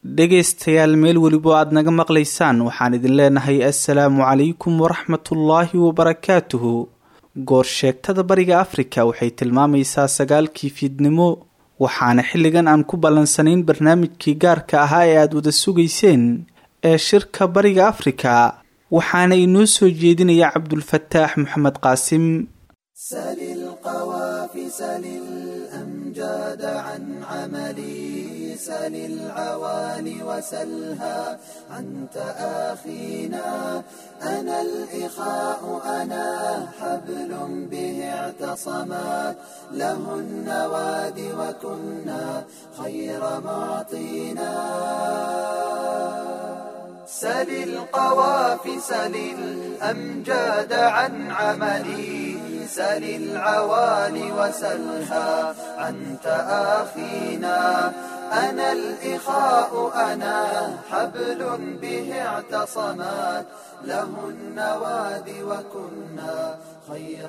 dhegaystayaal meel welibo aad naga maqlaysaan waxaan idin leenahay assalaamu calaykum waraxmatullaahi wabarakaatuhu goor sheegtada bariga afrika waxay tilmaamaysaa sagaalkii fiidnimo waxaana xilligan aan ku ballansanayn barnaamijkii gaarka ahaa ee aada wada sugayseen ee shirka bariga afrika waxaana inoo soo jeedinaya cabdulfataax maxamed qaasim سل القوافي سل الأمجاد عن عملي سل العوالي وسلها عن تآخينا أنا الإخاء أنا حبل به اعتصمات له النواد وكنا خير معطينا سل القوافي سل الأمجاد عن عملي سل العوالي وسلها عن تآخينا أنا الإخاء أنا حبل به اعتصمات له النواد وكنا خير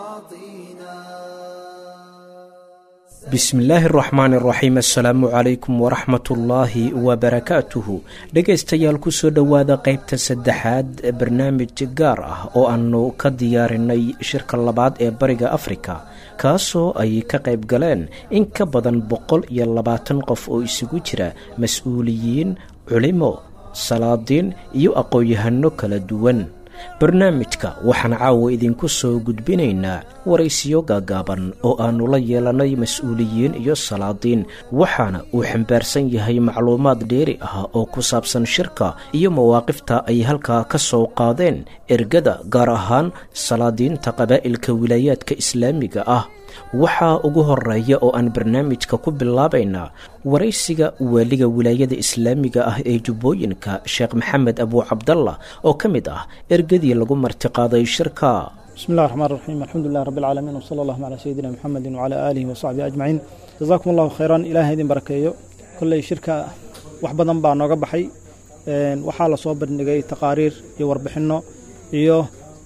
معطينا bismillaahi araxmaani araxiim assalaamu calaykum waraxmatullaahi wabarakaatuhu dhegaystayaal kusoo dhowaada qeybta saddexaad ee barnaamij gaar ah oo aanu ka diyaarinay shirka labaad ee bariga afrika kaasoo ay ka qayb galeen in ka badan boqol iyo labaatan qof oo isugu jira mas-uuliyiin culimo salaadiin iyo aqoon-yahano kala duwan barnaamijka waxaan caawa idinku soo gudbinaynaa waraysiyo gaagaaban oo aannu la yeelanay mas-uuliyiin iyo salaadiin waxaana uu xambaarsan yahay macluumaad dheeri ah oo ku saabsan shirka iyo mawaaqifta ay halkaa ka soo qaadeen ergada gaar ahaan salaadiinta qabaa'ilka wilaayaadka islaamiga ah waxaa ugu horeeya oo aan barnaamijka ku bilaabaynaa waraysiga waaliga wilaayada islaamiga ah ee jubbooyinka sheekh maxamed abuu cabdallah oo ka mid ah ergadii lagu martiqaaday shirka bismi اllah الرحman الرaxيim alxamdu lilah rab اlcaalamiin wslى اllahum calى sayidina mxamedi wclى aalihi wasaxbihi ajmaciin jazakum allahu khayran ilaah idin barakeeyo kolley shirka wax badan baa nooga baxay waxaa lasoo bandhigay taqaariir iyo warbixinno iyo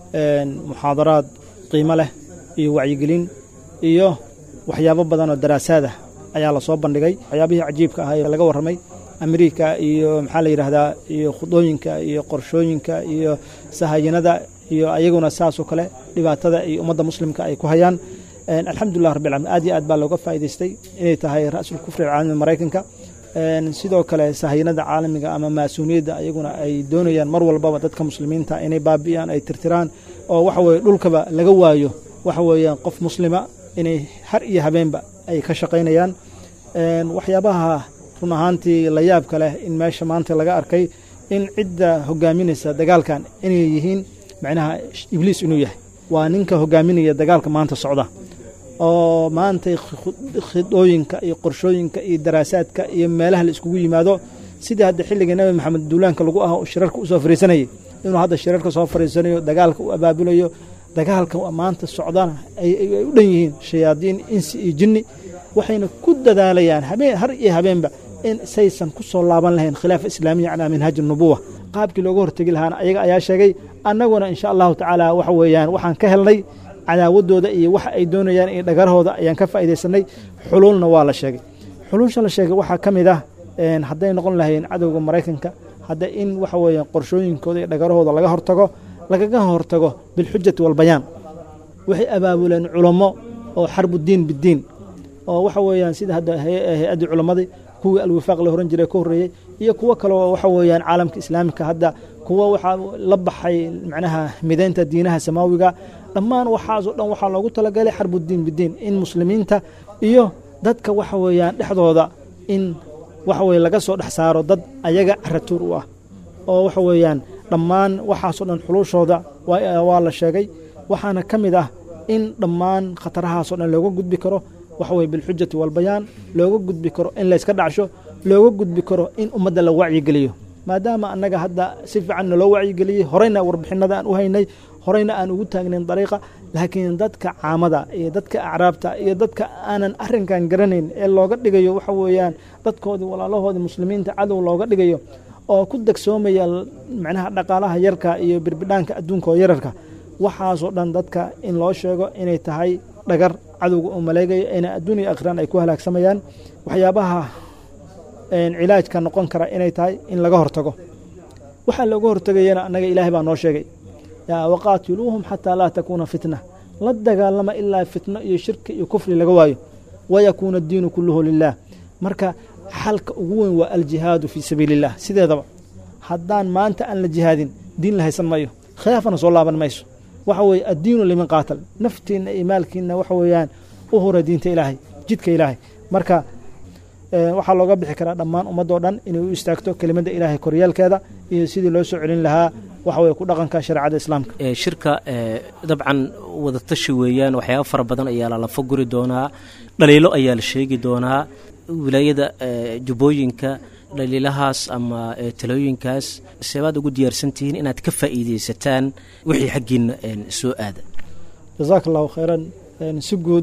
muxaadaraad qiimo leh iyo wacyigelin iyo waxyaabo badan oo daraasaada ayaa lasoo bandhigay waxyaabihii cajiibka ahaa ee laga warramay amerika iyo maxaa la yidhaahdaa iyo khudooyinka iyo qorshooyinka iyo sahayinada iyo ayaguna saasoo kale dhibaatada iyo ummadda muslimka ay ku hayaan alxamdulilah rabbi alamiin aad iyo aad baa looga faa'idaystay inay tahay ra'sul kufri alcaalami maraykanka sidoo kale sahayinada caalamiga ama maasuuniyadda ayaguna ay doonayaan mar walbaba dadka muslimiinta inay baabi'iyaan ay tirtiraan oo waxa weye dhulkaba laga waayo waxa weeyaan qof muslima inay har iyo habeenba ay ka shaqaynayaan waxyaabaha run ahaantii la yaabka leh in meesha maanta laga arkay in cidda hogaaminaysa dagaalkan inay yihiin macnaha ibliis inuu yahay waa ninka hogaaminaya dagaalka maanta socda oo maanta khidooyinka iyo qorshooyinka iyo daraasaadka iyo meelaha la iskugu yimaado sidii hadda xilliga nebi maxamed duulaanka lagu ah shirarka usoo fariisanayay inuu hadda shirarka soo fariisanayo dagaalka u abaabulayo dagaalka maanta socdana ay u dhan yihiin shayaadiin insi iyo jinni waxayna ku dadaalayaan habeen har iyo habeenba in saysan ku soo laaban lahayn khilaafa islaamiya calaa minhaaji nubuwa qaabkii looga hortegi lahaana ayaga ayaa sheegay annaguna insha allahu tacaala waxa weeyaan waxaan ka helnay cadaawadooda iyo waxa ay doonayaan iyo dhagarahooda ayaan ka faa'iidaysanay xuluulna waa la sheegay xuluulsha la sheegay waxaa ka mid ah hadday noqon lahayn cadowga maraykanka hadda in waxa weeyaan qorshooyinkooda iyo dhagarahooda laga hortago lagaga hortago bilxujati walbayaan waxay abaabuleen culamo oo xarbudiin bidiin oo waxa weeyaan sida hadda hay-addii culammadii kuwii alwifaaq la horan jiray ka horreeyey iyo kuwo kale oo waxa weeyaan caalamka islaamika hadda kuwo waxaa la baxay macnaha midaynta diinaha samaawiga dhammaan waxaasoo dhan waxaa loogu talagalay xarbudiin bidiin in muslimiinta iyo dadka waxa weeyaan dhexdooda in waxa weye laga soo dhex saaro dad ayaga caratuur u ah oo waxa weeyaan dhammaan waxaasoo dhan xuluushooda waa la sheegay waxaana ka mid ah in dhammaan khatarahaasoo dhan looga gudbi karo waxa weye bilxujati walbayaan looga gudbi karo in layska dhacsho looga gudbi karo in ummadda la wacyigeliyo maadaama annaga hadda si fiican naloo wacyigeliyey horeyna warbixinada aan u haynay horeyna aan ugu taagnayn dariiqa laakiin dadka caamada iyo dadka acraabta iyo dadka aanan arrinkan garanayn ee looga dhigayo waxa weeyaan dadkoodii walaalahoodii muslimiinta cadow looga dhigayo oo ku degsoomaya macnaha dhaqaalaha yarka iyo birbidhaanka adduunka oo yararka waxaasoo dhan dadka in loo sheego inay tahay dhagar cadowga uu maleegayo ina adduun iyo akhiraan ay ku halaagsamayaan waxyaabaha cilaajka noqon kara inay tahay in laga hortago waxaa looga hortegayana annaga ilaahay baa noo sheegay waqaatiluuhum xataa laa takuuna fitna la dagaalama ilaa fitno iyo shirki iyo kufri laga waayo wayakuuna addiinu kulluhu lilah marka xalka ugu weyn waa aljihaadu fii sabiili illah sideedaba haddaan maanta aan la jihaadin diin la haysan mayo khilaafana soo laaban mayso waxa weeye addiinu liman qaatal naftiinna iyo maalkiinna waxa weeyaan u hura diinta ilaahay jidka ilaahay marka waxaa looga bixi karaa dhammaan ummadoo dhan inay u istaagto kelimadda ilaahay koryeelkeeda iyo sidii loo soo celin lahaa waxa weye ku dhaqanka shareecada islaamka shirka dabcan wadatashi weeyaan waxyaaba fara badan ayaa lalafa guri doonaa dhaliilo ayaa la sheegi doonaa wilaayada jubbooyinka dhaliilahaas ama talooyinkaas seebaad ugu diyaarsantihiin inaad ka faa'iidaysataan wixii xaggiina soo aada jasaaka allahu khayran si guud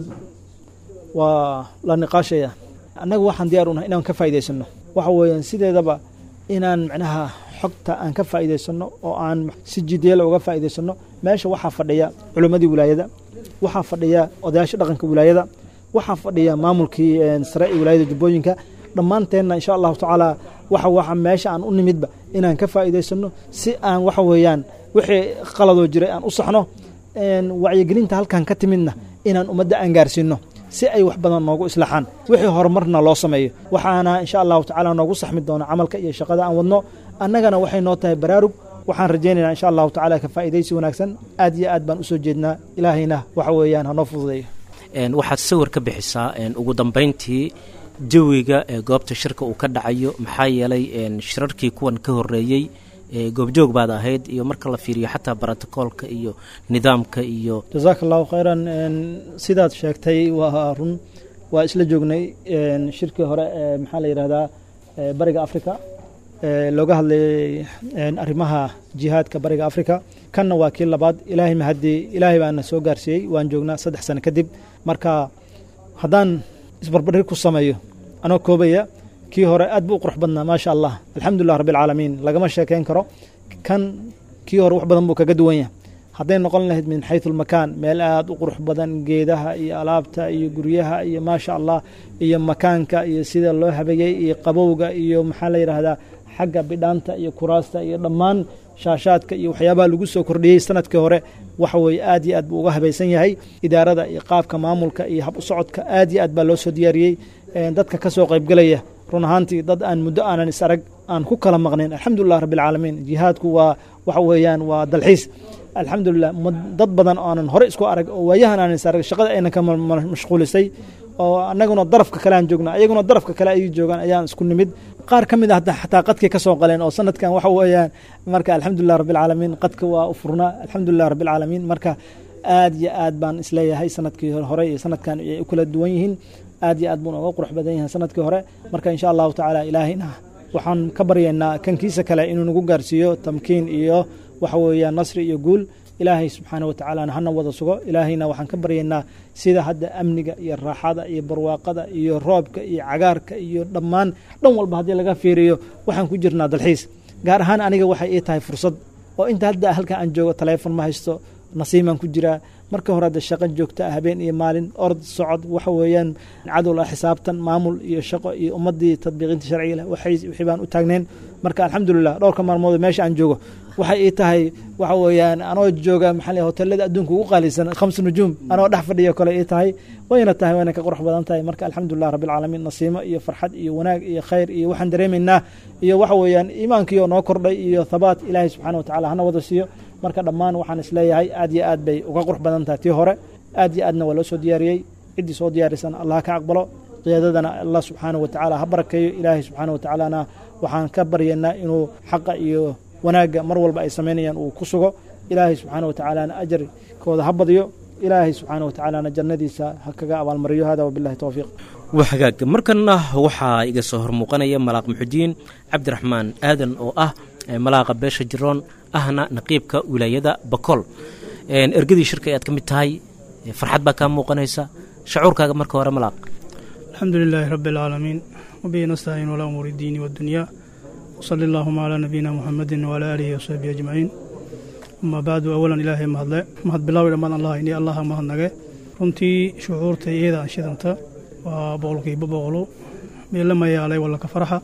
waa la niqaashaya annaga waxaan diyaar unahay inaan ka faa'idaysano waxa weeyaan sideedaba inaan macnaha xogta aan ka faa'idaysano oo aan si jideela uga faa'idaysano meesha waxaa fadhiya culimmadii wilaayada waxaa fadhiya odayaasha dhaqanka wilaayada waxaa fadhiya maamulkii sare ee wilaayada jubbooyinka dhammaanteenna insha allahu tacaala waxa waxa meesha aan u nimidba inaan ka faa'idaysano si aan waxa weeyaan wixii qaladoo jiray aan u saxno wacyigelinta halkan ka timidna inaan ummadda aan gaarsiino si ay wax badan noogu islaaxaan wixii horumarna loo sameeyo waxaana insha allahu tacaala noogu saxmi doona camalka iyo shaqada aan wadno annagana waxay noo tahay baraarug waxaan rajaynaynaa insha allahu tacala ka faa'idaysi wanaagsan aad iyo aad baan usoo jeednaa ilaahayna waxa weeyaan hanoo fududeeyo waxaad sawir ka bixisaa ugu dambayntii jawiga ee goobta shirka uu ka dhacayo maxaa yeelay shirarkii kuwan ka horeeyey goobjoog baad ahayd iyo marka la fiiriyo xataa brotocoolka iyo nidaamka iyo jasaaka allahu khayran sidaad sheegtay waa run waa isla joognay shirkii hore ee maxaa la yidhahdaa bariga africa looga hadlayay arrimaha jihaadka bariga africa kanna waa kii labaad ilaahay mahadii ilaahay baana soo gaarsiiyey waan joognaa saddex sano kadib marka haddaan isbarbardhig ku sameeyo anoo koobaya kii hore aad buu u qurux badnaa maasha allah alxamdulilah rabbi alcaalamiin lagama sheekayn karo kan kii hore wax badan buu kaga duwan yahay hadday noqon lahayd min xaytu lmakaan meel aad u qurux badan geedaha iyo alaabta iyo guryaha iyo maasha allah iyo makaanka iyo sida loo habeeyey iyo qabowga iyo maxaa la yidhaahdaa xagga bidhaanta iyo kuraasta iyo dhammaan shaashaadka iyo waxyaabaha lagu soo kordhiyey sanadkii hore waxa weeye aad iyo aad buu uga habaysan yahay idaarada iyo qaabka maamulka iyo hab u socodka aad iyo aad baa loo soo diyaariyey dadka ka soo qaybgelaya run ahaantii dad aan muddo aanan is arag aan ku kala maqnayn alxamdulilah rabbi alcaalamiin jihaadku waa waxa weeyaan waa dalxiis alxamdulilah dad badan oo aanan hore isku arag oo waayahan aanan is arag shaqada aynan ka mashquulisay oo annaguna darafka kale aan joogna ayaguna darafka kale ay joogaan ayaan isku nimid qaar ka mid ah xataa qadkay ka soo qaleen oo sanadkan waxa weeyaan marka alxamdulilah rabbi alcaalamiin qadka waa u furnaa alxamdulilah rabbi alcaalamiin marka aad iyo aad baan isleeyahay sanadkii hore iyo sanadkan ay u kala duwan yihiin aad iyo aad buuna uga qurux badan yahay sanadkii hore marka insha allahu tacaala ilaahayna waxaan ka baryaynaa kankiisa kale inuu nagu gaarsiiyo tamkiin iyo waxa weeyaan nasri iyo guul ilaahay subxaana watacaalana hana wada sugo ilaahayna waxaan ka baryaynaa sida hadda amniga iyo raaxada iyo barwaaqada iyo roobka iyo cagaarka iyo dhammaan dhan walba haddii laga fiiriyo waxaan ku jirnaa dalxiis gaar ahaan aniga waxay ii tahay fursad oo inta hadda halka aan joogo taleefon ma haysto nasiimaan ku jiraa marka hore hadda shaqo joogta ah habeen iyo maalin ord socod waxa weeyaan cadowl ah xisaabtan maamul iyo shaqo iyo ummaddii tadbiiqinta sharciga leh wixii baan u taagnayn marka alxamdulilah dhowrka maalmood meesha aan joogo waxay ii tahay waxa weeyaan anoo jooga maxaa hotelada adduunka ugu qaalisan khams nujuum anoo dhex fadhiyo kale ii tahay wayna tahay wayna ka qurux badan tahay marka alxamdulilah rabbi alcaalamiin nasiimo iyo farxad iyo wanaag iyo khayr iyo waxaan dareemaynaa iyo waxa weeyaan iimaankiioo noo kordhay iyo thabaat ilaahay subxana watacala hana wada siiyo marka dhammaan waxaan isleeyahay aad iyo aad bay uga qurux badan tahay tii hore aad iyo aadna waa loo soo diyaariyey ciddii soo diyaarisan allah ka aqbalo qiyaadadana allah subxaana wa tacaala ha barakeeyo ilaahay subxaana wa tacaalana waxaan ka baryaynaa inuu xaqa iyo wanaagga mar walba ay samaynayaan uu ku sugo ilaahay subxaana wa tacaalana ajarkooda ha badiyo ilaahay subxaana wa tacaalana jannadiisa ha kaga abaalmariyo hada wabillahi towfiiq waa hagaag markanna waxaa iga soo hormuuqanaya malaaq muxudiin cabdiraxmaan aadan oo ah malaaqa beesha jiroon ahna naqiibka wilaayada bakool ergadii shirka ayaad ka mid tahay farxad baa kaa muuqanaysa shacuurkaaga marka hore malaaq alxamdu lilaahi rabbi alcaalamiin wabihi nastaciin walaa umuuri diini waddunyaa wsali allaahuma calaa nabiyina muxamedin waalaa aalihi wasaxbihi ajmaciin amaa bacdu awalan ilaahay mahadle mahad bilaawi dhammaan allah ini allaha mahadnage runtii shucuurta iyada aan shidanta waa boqolkiiba boqolo meela mayaalay wallaka farxa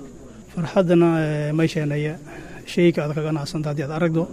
farxaddana may sheenaya shayka aad ka ganacsanta haddii aad aragdo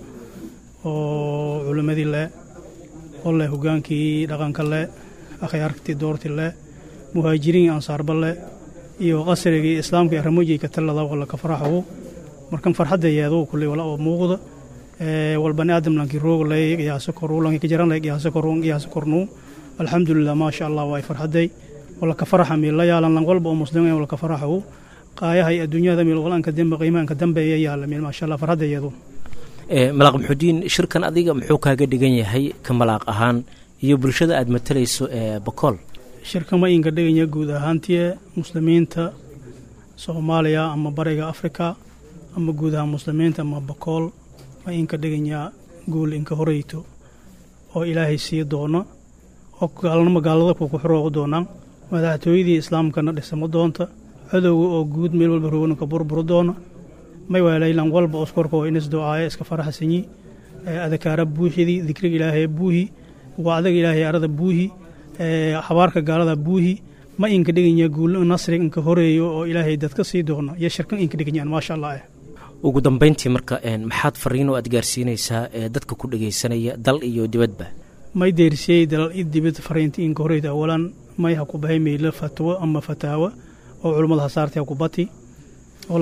oo culimmadii leh oo leh hogaankii dhaqanka leh akhyaartii doorti leh muhaajiriin ansaarba leh iyo qasrigii islaamka iyo ramojii ka talada wala ka faraxow markan farxadda yeedo kulley wala oo muuqda wal bani aadam lankii roog lay qiyaasa koru lankii kajaran lay qiyaasa koru qiyaasa kornu alxamdulilah maasha allah waa farxaday wala ka faraxa meel la yaalan lan walba oo muslimin wala ka faraxow qaayaha iyo adduunyada meel walanka dambe qiimaanka dambeeya yaala meel maasha allah farxadda yeedo malaaq muxuudiin shirkan adiga muxuu kaaga dhigan yahay ka malaaq ahaan iyo bulshada aad matalayso ee bakool shirka ma inka dhiganya guud ahaantii muslimiinta soomaaliya ama bariga afrika ama guud ahaan muslimiinta ama bakool ma inka dhiganyaa guul inka horeyto oo ilaahay sii doono oo gaalnimo gaalada ku xurooqi doonaan madaxtooyadii islaamkana dhisamo doonta cadowga oo guud meel walba roganka burburo doona may waalaylan walba oskorka oo inis do-aaye iska faraxsanyi adakaara buuxidii dikriga ilaahay buuhi wacdaga ilaahay arada buuhi habaarka gaalada buuhi ma inka dhiganya guul nasrig inka horeeyo oo ilaahay dadka sii doono iyo shirkan inka dhiganyaan maasha allah ugu dambayntii marka maxaad fariin oo aad gaarsiinaysaa ee dadka ku dhegaysanaya dal iyo dibadba may deersiyey dalal i dibad fariinti inka horeyda awalan may ha ku bahay meylo fatwo ama fataawa oo culummada hasaartay ha ku bati oo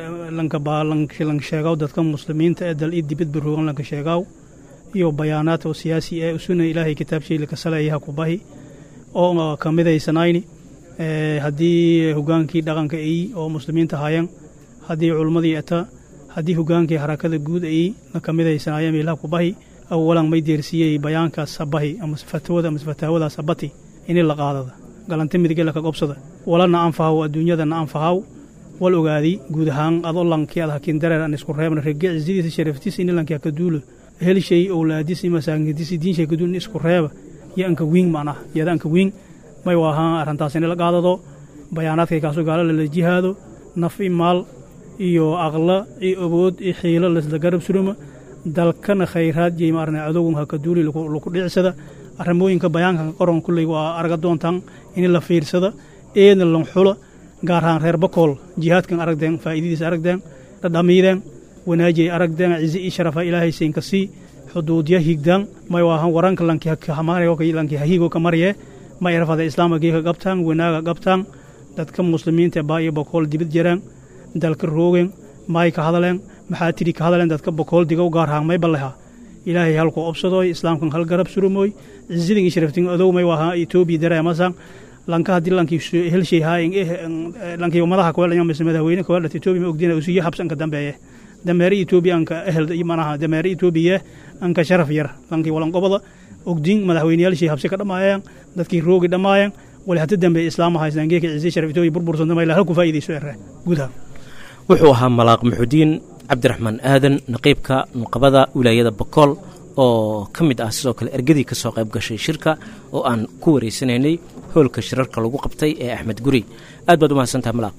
lanka sheegaw dadka muslimiinta ee dal i dibad baroogan lanka sheegaaw iyo bayaanaad oo siyaasi ee usuna ilaahay kitaabshay lakasaleeya ha ku bahi oo ka midaysanayni haddii hogaankii dhaqanka ay oo muslimiinta hayan haddii culummadii eta haddii hogaankii harakada guud ay na ka midaysanaya meelaha ku bahi awalan may deersiyey bayaankaas habahi ama fatwada ama fataawadaas habati ini la qaadada galanta midige laka qobsada walana anfahaw adduunyadana anfahaw wal ogaadi guud ahaan adoo lankii ad hakiin dareer aan isku reebna rege cizadiisa sharaftiisa ini lankii haka duulo helshay owlaadisi masaankidisi diinshay ka duulin isku reeba iyo anka wiing macnaha iyada anka wiing may waahaan arrintaas ini la qaadado bayaanaadkay kaasoo gaalo lala jihaado naf i maal iyo aqla iyo awood iyo xiilo lasla garab suruma dalkana khayraad iyo maarna adogun haka duuli laku dhicsada arrimooyinka bayaankan qoran kulley waa arga doontaan in la fiirsada eedna lan xula gaar ahaan reer bakool jihaadkan aragdeen faa'iidadiisa aragdeen dhadhamiideen wanaajiyay aragdeen cizi ii sharafa ilaahay siinka sii xuduudya higdaan may waahan waranka lanki hahigo ka marye ma irafada islaama geeka qabtaan wanaaga qabtaan dadka muslimiinta baa iyo bakool dibad jiraan dalka roogeen maay ka hadaleen maxaa tiri ka hadaleen dadka bakool digow gaar ahaan may balleha ilaahay halku obsadooy islaamkan hal garab surumooy cizidan ii sharaftin adow may waaha etoobiya dareemasan lanka haddii lankii helshay haayin lankii madaha kawelanya mise madaxweyne kawelat etoobiya ma ogdina usiyo habsanka dambeeye dameere etoobiya anka ehel manaha dameere etoobiya anka sharaf yar lankii walanqobada ogdin madaxweyneyaalshii habsi ka dhammaayeen dadkii roogi dhammaayeen wali hata dambe islaama haystaan geeka ciise sharaf etoobiya burbursan damayla halku faa'iidayso ere gudaha wuxuu ahaa malaaq muxudiin cabdiraxmaan aadan naqiibka nuqabada wilaayada bakool oo ka mid ah sidoo kale ergadii ka soo qayb gashay shirka oo aan ku wareysanaynay hoolka shirarka lagu qabtay ee axmed guri aad baad u mahadsantaha malaaq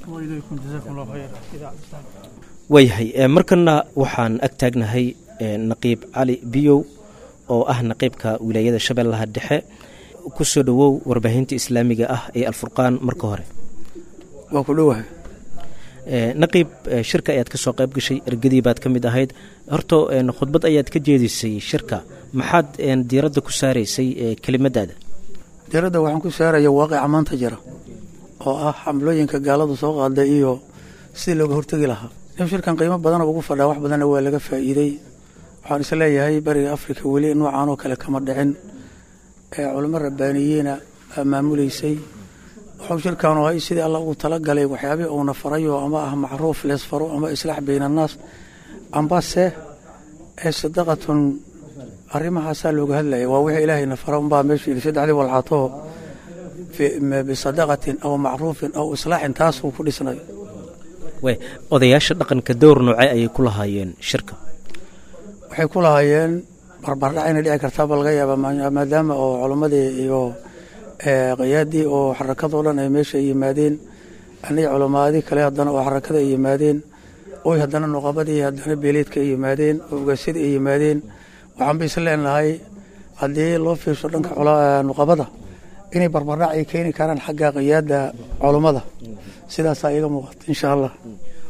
waayahay markana waxaan ag taagnahay naqiib cali biyow oo ah naqiibka wilaayada shabeellaha dhexe ku soo dhowow warbaahinta islaamiga ah ee alfurqaan marka hore waa ku dhowahay naqiib shirka ayaad ka soo qayb gashay ergadii baad ka mid ahayd horto khudbad ayaad ka jeedisay shirka maxaad diiradda ku saaraysay kelimadaada diiradda waxaan ku saaraya waaqica maanta jira oo ah xamlooyinka gaaladu soo qaada iyo sidii looga hortegi lahaa nin shirkan qiimo badana ugu fadhaa wax badanna waa laga faa'iidey waxaan is leeyahay bariga afrika weli noocan oo kale kama dhicin ee culamo rabbaaniyiina baa maamuleysay wuxuu shirkaanu ahay sidii alla ugu talagalay waxyaabihii uuna farayo ama ah macruuf leesfaro ama islaax bayna annaas ambase ee sadaqatun arrimahaasaa looga hadlaya waa wixii ilaahayna fara unbaa meeshu yidhi saddexdii walxaatoo bisadaqatin aw macruufin aw islaaxin taasuu ku dhisnay odayaasha dhaqanka dowr noocee ayay ku lahaayeen shirka waxay ku lahaayeen barbardhac inay dhici kartaaba laga yaaba maadaama oo culammadii iyo qiyaadii oo xarakadoo dhan ay meesha yimaadeen aniga culamaadii kale haddana oo xarakada ay yimaadeen oy haddana nuqabadii haddana beeleedka ay yimaadeen oo ogaasyada ay yimaadeen waxaan ba is leenahay haddii loo fiirsho dhanka nuqabada inay barbardhac ay keeni karaan xagga qiyaada culummada sidaasaa iga muuqata insha allah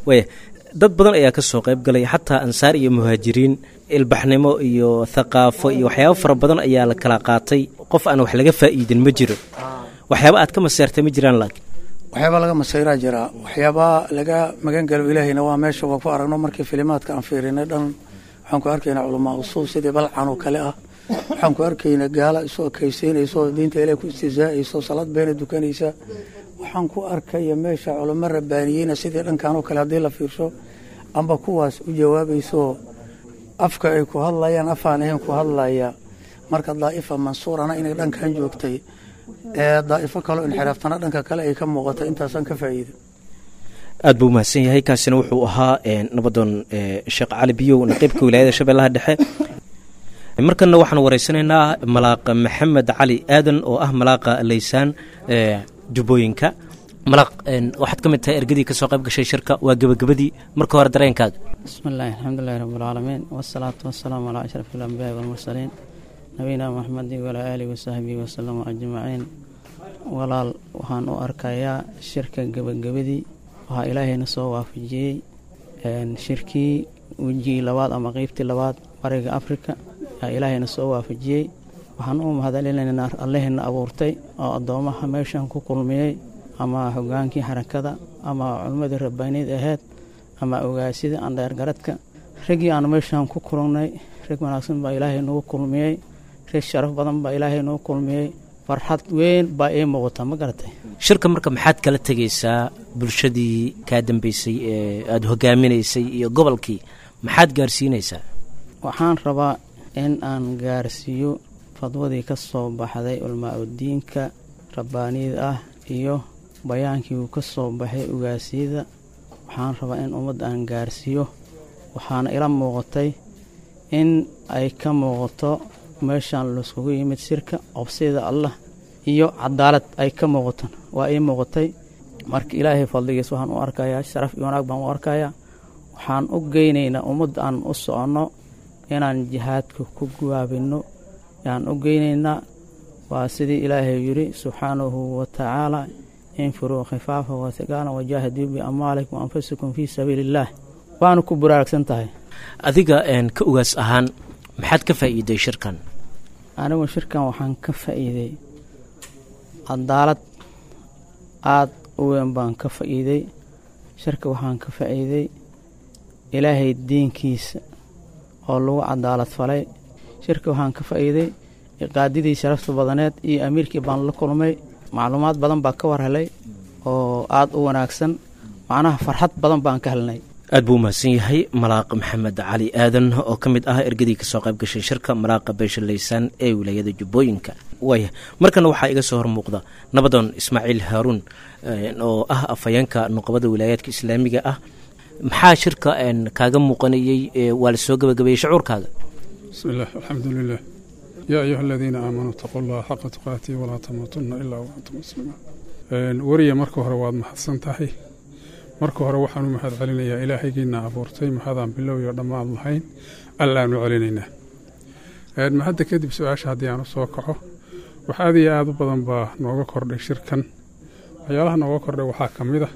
waaya dad badan ayaa ka soo qayb galay xataa ansaar iyo muhaajiriin ilbaxnimo iyo thaqaafo iyo waxyaabo fara badan ayaa la kala qaatay qof aan wax laga faa'iidin ma jiro waxyaaba aad ka maseertay ma jiraan laakiin waxyaabaa laga masayraa jiraa waxyaabaa laga magan galo ilaahayna waa meesha waa ku aragno markii filimaadka aan fiirinay dhan waxaan ku arkaynaa culamaa usuul sidii balcan oo kale ah waxaan ku arkaynaa gaala isoo ekaysiinaysa oo diinta ilaah ku istizaa'aysa oo salaad beena dukanaysa waxaan ku arkaya meesha culamo rabbaaniyeyna sidii dhankan oo kale haddii la fiirsho amba kuwaas u jawaabaysaoo afka ay ku hadlayaan afaan ahayn ku hadlaya marka daa'ifa mansuurana inay dhankan joogtay ee daa'ifo kaloo inxiraaftana dhanka kale ay ka muuqatay intaasaan ka faa'iida aad buu umahadsan yahay kaasina wuxuu ahaa nabadoon sheekh cali biyow naqiibka wilaayada shabeellaha dhexe markana waxaan wareysanaynaa malaaqa maxamed cali aadan oo ah malaaqa laysaan jubbooyinka malaaq waxaad ka mid tahay ergadii ka soo qayb gashay shirka waa gebagabadii marka hore dareenkaaga bismi illaahi alxamdulilahi rabbilcaalamiin wasalaatu wasalaamu calaa ashraf alambiyaai walmursaliin nabiyina maxamedi walaa aalihi wasaxbihi wasalama ajmaciin walaal waxaan u arkayaa shirka gebagabadii waxaa ilaahayna soo waafajiyey shirkii wejigii labaad ama qeybtii labaad bariga afrika yaa ilaahayna soo waafajiyey waxaan u mahadcelinaynaa allihina abuurtay oo addoomaha meeshan ku kulmiyey ama hogaankii xarakada ama culimmadii rabbaaniyd ahayd ama ogaasida andheergaradka raggii aanu meeshan ku kulannay rag wanaagsan baa ilaahay nagu kulmiyey rag sharaf badan baa ilaahay nagu kulmiyey farxad weyn baa ii muuqata ma garatay shirka marka maxaad kala tegaysaa bulshadii kaa dambeysay ee aada hogaaminaysay iyo gobolkii maxaad gaarsiinaysaa waxaan rabaa in aan gaarsiiyo fadwadii ka soo baxday culmaa udiinka rabbaaniyada ah iyo bayaankii uu ka soo baxay ugaasiyada waxaan rabaa in ummadda aan gaarsiiyo waxaana ila muuqatay in ay ka muuqato meeshaan laiskugu yimid sirka obsida allah iyo cadaalad ay ka muuqaton waa ii muuqatay marka ilaahay fadligiis waxaan u arkayaa sharaf iyo wanaag baan u arkayaa waxaan u geynaynaa ummadda aan u soconno inaan jihaadka ku guwaabinno yaan u geynaynaa waa sidii ilaahay yidhi subxaanahu wa tacaala infiruu khifaafa wathiqaala wajaahiduu biamwaalikum wa anfusikum fii sabiili illaah waana ku buraaragsan tahay adiga ka ugaas ahaan maxaad ka faa'iiday shirkan anigu shirkan waxaan ka faa'iiday cadaalad aada u weyn baan ka faa'iiday shirka waxaan ka faa'iiday ilaahay diinkiisa oo lagu cadaalad falay shirka waxaan ka faa'iiday qaadidii sharafta badaneed iyo amiirkii baan la kulmay macluumaad badan baa ka war helay oo aada u wanaagsan macnaha farxad badan baan ka helnay aad buu umahadsan yahay malaaq maxamed cali aadan oo ka mid ah ergadii kasoo qayb gashay shirka malaaqa beesha laysaan ee wilaayada jubbooyinka waaya markana waxaa iga soo hormuuqda nabadoon ismaaciil haaruun oo ah afhayeenka nuqabada wilaayaadka islaamiga ah maxaa shirka kaaga muuqanayey waa la soo gabagabeeyey shucuurkaaga bismi illah alxamdu lilah yaa ayuha aladiina aamanuu itaquu llaha xaqa tuqaatii walaa tamuutunna ilaa waantum muslimuun weriya marka hore waad mahadsan tahay marka hore waxaan u mahad celinayaa ilaahaygiina abuurtay mahadaan bilowyo dhammaad lahayn allaanu celinaynaa mahadda kadib su-aasha haddii aan u soo kaco wax aad iyo aada u badan baa nooga kordhay shirkan waxyaalaha nooga kordhay waxaa ka mid ah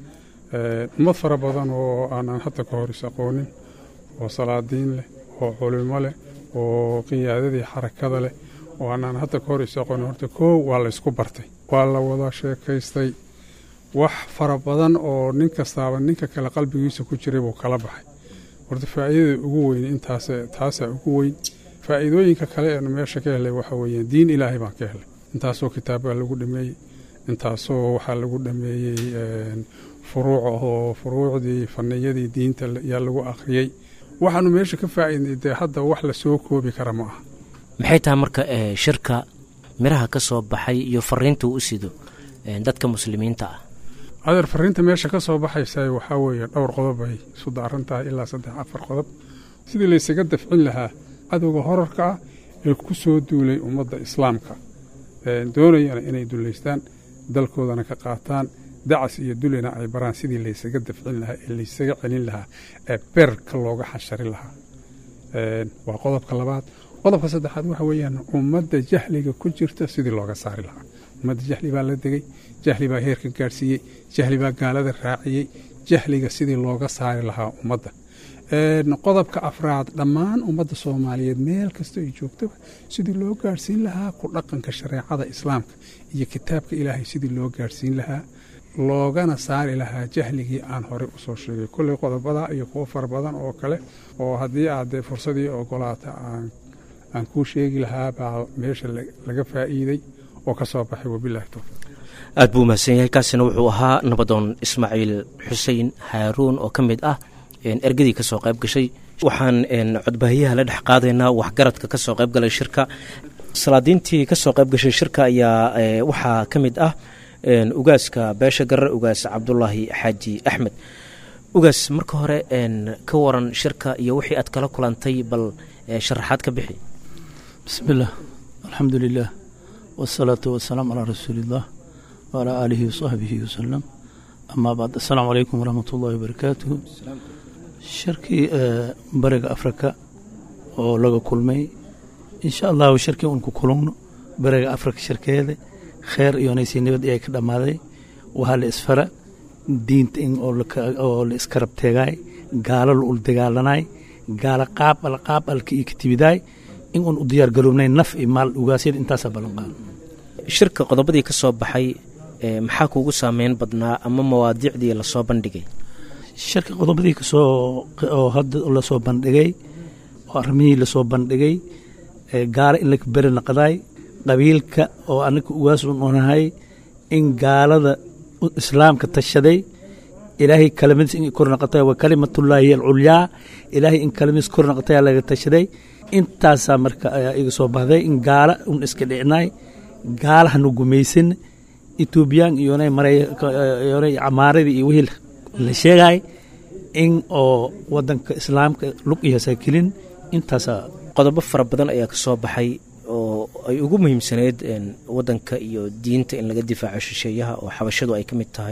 ummad fara badan oo aanaan hadda ka hor is aqoonin oo salaadiin leh oo culimo leh oo qiyaadadii xarakada leh oo aanaan hadda ka hor is aqoonin horta koow waa la ysku bartay waa la wada sheekaystay wax fara badan oo nin kastaaba ninka kale qalbigiisa ku jiray buu kala baxay horta faa'iidada ugu weyn intaas taasaa ugu weyn faa'iidooyinka kale eenu meesha ka helay waxa weeye diin ilaahay baan ka helay intaasoo kitaabbaa lagu dhameeyey intaasoo waxaa lagu dhameeyey furuuc oo furuucdii faniyadii diinta yaa lagu akhriyey waxaanu meesha ka faa'iidnay dee hadda wax la soo koobi kara ma aha maxay tahay marka shirka miraha ka soo baxay iyo fariinta uu u sido dadka muslimiinta ah adeer fariinta meesha ka soo baxaysa waxaa weeye dhowr qodob ay isu daaran tahay ilaa saddex afar qodob sidii laysaga dafcin lahaa cadowga horarka ah ee ku soo duulay ummadda islaamka doonayana inay dullaystaan dalkoodana ka qaataan dacas iyo dulina ay baraan sidii laysaga dafcin lahaa ee laysaga celin lahaa ee beerka looga xasharin lahaa waa qodobka labaad qodobka saddexaad waxa weeyaan ummadda jahliga ku jirta sidii looga saari lahaa ummadda jahli baa la degey jahli baa heerka gaadhsiiyey jahli baa gaalada raaciyey jahliga sidii looga saari lahaa ummadda qodobka afraad dhammaan ummadda soomaaliyeed meel kasta ay joogtaba sidii loo gaadhsiin lahaa ku dhaqanka shareecada islaamka iyo kitaabka ilaahay sidii loo gaadhsiin lahaa loogana saari lahaa jahligii aan horey usoo sheegay kolley qodobada iyo kuwo fara badan oo kale oo haddii aad dee fursadii ogolaata aan kuu sheegi lahaa baa meesha laga faa'iiday oo ka soo baxay wabilahi towfiiq aad buu mahadsan yahay kaasina wuxuu ahaa nabadoon ismaaciil xuseen haaruun oo ka mid ah ergadii ka soo qayb gashay waxaan codbaahiyaha la dhex qaadaynaa waxgaradka ka soo qayb galay shirka salaadiintii ka soo qayb gashay shirka ayaa waxaa ka mid ah ugaaska beesha garar ugaas cabdulaahi xaaji axmed ugaas marka hore ka waran shirka iyo wixii aad kala kulantay bal sharaxaad ka bixi bismillaah alxamdu lilah wasalaatu wasalaamu calaa rasuuliillah waalaa aalihi wasaxbihi wasalam amaa bacd assalaamu calaykum waraxmat ullahi wabarakaatuhu shirkii bariga afrika oo laga kulmay insha allahu shirkii un ku kulugno bariga afrika shirkeeda kheer iyo naysi nabad ayay ka dhammaaday waxaa la isfara diinta in oo la iska rabteegaay gaalo la ul dagaalanay gaalo qaab al qaab alka iyo katibidaay in un u diyaar garoobnay naf iyo maal ugaasyada intaasaa ballanqaado shirka qodobadii ka soo baxay maxaa kuugu saameyn badnaa ama mawaadiicdii lasoo bandhigay shirka qodobadii kasoo oo hadda lasoo bandhigay oo arrimihii lasoo bandhigay gaalo in laka beri naqdaay qabiilka oo anaka ugaas un onahay in gaalada islaamka tashaday ilaahay kalimadiis in kor naqatay wa kalimatullaahi alculyaa ilaahay in kalimadiis kor naqatay laga tashaday intaasaa marka ayaa iga soo baxday in gaala un iska dhicnaay gaala hanu gumaysan etoobiyaan iyonay maryonay camaaradii iyo wixii la sheegay in oo wadanka islaamka lug iyo hasaakelin intaasaa qodobo fara badan ayaa ka soo baxay oo ay ugu muhiimsaneyd wadanka iyo diinta in laga difaaco shisheeyaha oo xabashadu ay ka mid tahay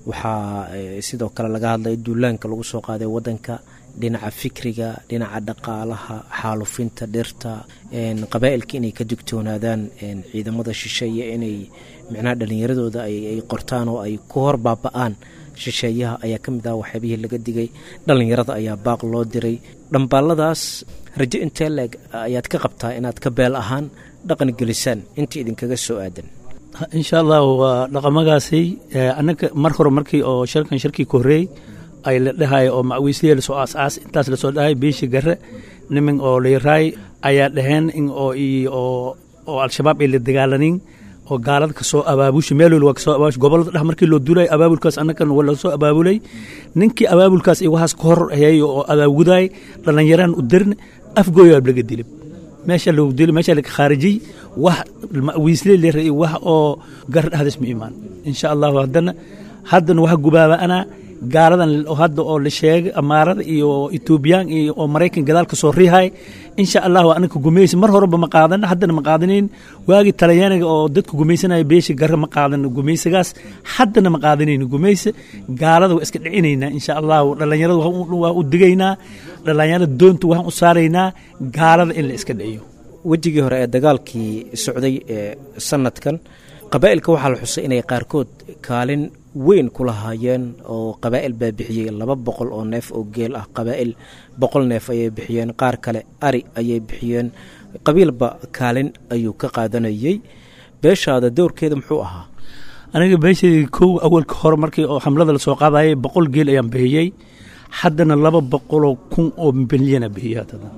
waxaa sidoo kale laga hadlay duulaanka lagu soo qaaday wadanka dhinaca fikriga dhinaca dhaqaalaha xaalufinta dhirta qabaa'ilka inay ka digtoonaadaan ciidamada shisheeye inay micnaha dhallinyaradooda ay qortaan oo ay ku hor baaba'aan shisheeyaha ayaa ka mid ah waxyaabihii laga digay dhallinyarada ayaa baaq loo diray dhambaalladaas rajo intee leeg ayaad ka qabtaa inaad ka beel ahaan dhaqan gelisaan inta idinkaga soo aadan insha allah waa dhaqamagaasi annaga mar hore markii oo shirkan shirkii ka horreey ay la dhahay oo macwiisliya lasoo aas-aas intaas lasoo dhahay beeshi garre nimin oo layraay ayaa dhaheen in oo oo oo al-shabaab ay la dagaalanin oo gaalada kasoo abaabusha meel wal waa kasoo abaabusha gobolada dhex markii loo duulay abaabulkaas annagan waa lasoo abaabulay ninkii abaabulkaas iyo waxaas ka hor hayay oo abaawudaay dhallinyaraan u darin afgooyaa laga dilay meesha lagu dilay meesha laga khaarijiyey wax wiisle lera wax oo gar dhexdas ma imaan insha allahu haddana haddana waxa gubaaba anaa gaaladan hadda oo la sheegay amaarada iyo etoobiyaan iyo oo maraykan gadaal ka soo riihay insha allahu anaka gumaysi mar horeba ma qaadan haddana ma qaadanayn waagii talyaaniga oo dadka gumaysanaya beesha garre ma qaadan gumaysigaas haddana ma qaadanayno gumaysi gaalada waa iska dhicinaynaa insha allahu dhallinyarada waa u digaynaa dhallinyarada doonta waxaan u saaraynaa gaalada in la iska dhiciyo wejigii hore ee dagaalkii socday ee sanadkan qabaa'ilka waxaa la xusay inay qaarkood kaalin weyn ku lahaayeen oo qabaa'il baa bixiyey laba boqol oo neef oo geel ah qabaa'il boqol neef ayay bixiyeen qaar kale ari ayay bixiyeen qabiilba kaalin ayuu ka qaadanayey beeshaada dowrkeeda muxuu ahaa aniga beeshadii kow awalka hore markii oo xamlada lasoo qaadayay boqol geel ayaan bixiyey haddana laba boqoloo kun oo milyana bixiyey haddana